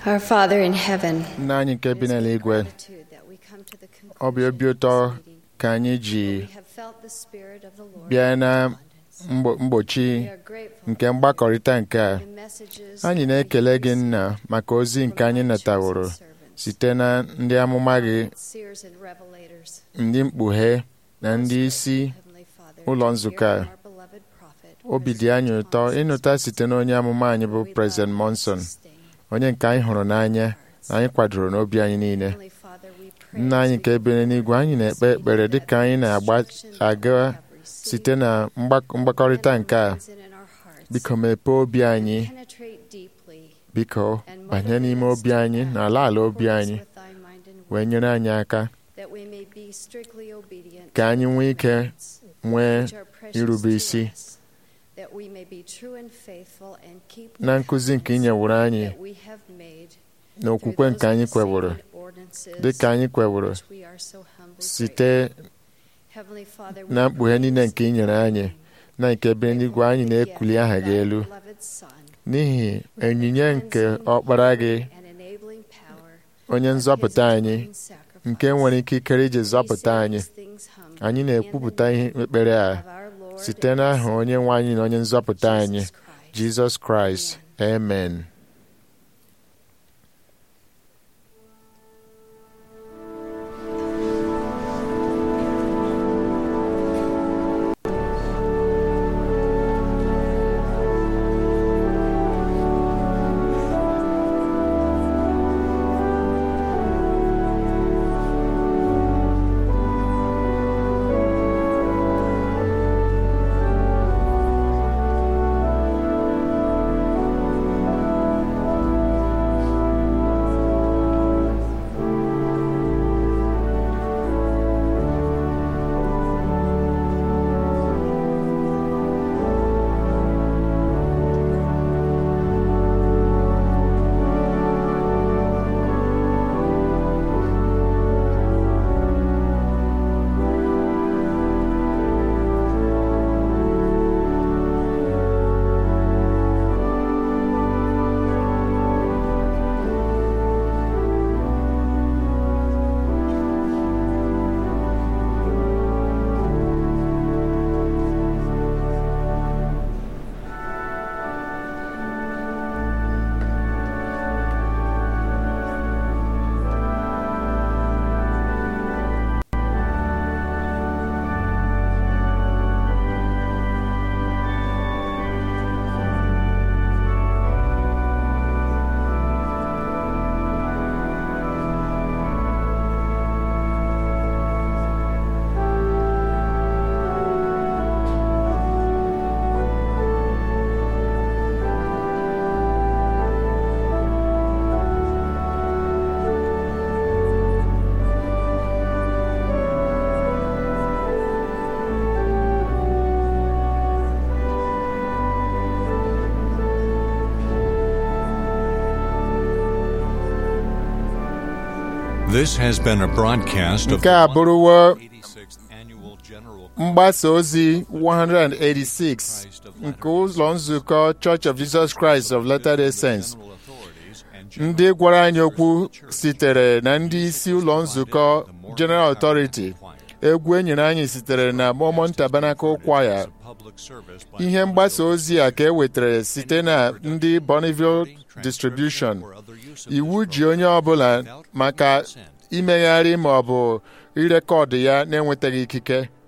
Our Father in heaven, nna anyị nke bi n'eluigwe ọ bụ obi ụtọ ka anyị ji bịa na mgbo- mgbochi nke mgbakọrịta nke a anyị na-ekele gị nna maka ozi nke anyị nataworo site na ndị amụma gị seers and revelators, ndị mkpughe na ndị isi ụlọ nzukọ a obi dị anyị ụtọ ịnụta site na onye amụma anyị bụ President Monson onye nke anyị hụrụ n'anya na anyị kwadoro n'obi anyị niile nna anyị nke ebere n'igwe anyị na-ekpe ekpere dịka anyị na-aga site na mgbak- mgbakọrịta nke a biko mepee obi anyị penetrate deeply, biko banye n'ime obi anyị na ala ala obi anyị wee nyere anyị aka that we may be strictly obedient ka anyị nwee ike nwee which are precious irube to isi us, that we may be true and faithful and keep na nkụzi nke ị nyeworo anyị that we have made na okwukwe nke anyị kweworo dịka anyị kweworo we are so humbly site Heavenly Father, na we mkpughe niile nke ị nyere anyị na nke ebe eluigwe anyị na-ekuli aha gị elu n'ihi onyinye nke ọkpara gị onye nzọpụta anyị nke nwere ike ikere iji zọpụta anyị anyị na-ekwupụta ihe ekpere a site n'aha onye nwe anyị na onye nzọpụta anyị jizọs kraịst amen This has been a broadcast of nke a bụrụwo 86th Annual General mgbasa ozi 186 nke ụlọ nzukọ Church of Jesus Christ of Latter-day Saints ndị gwara anyị okwu sitere na ndị isi ụlọ nzukọ General Authority egwu e nyere anyị sitere na Mormon Tabernacle Choir ihe mgbasa ozi a ka e wetara site na ndị Bonneville Distribution iwu ji onye ọbụla maka imegharị ma ọ bụ irekọdụ ya na-enwetaghị ikike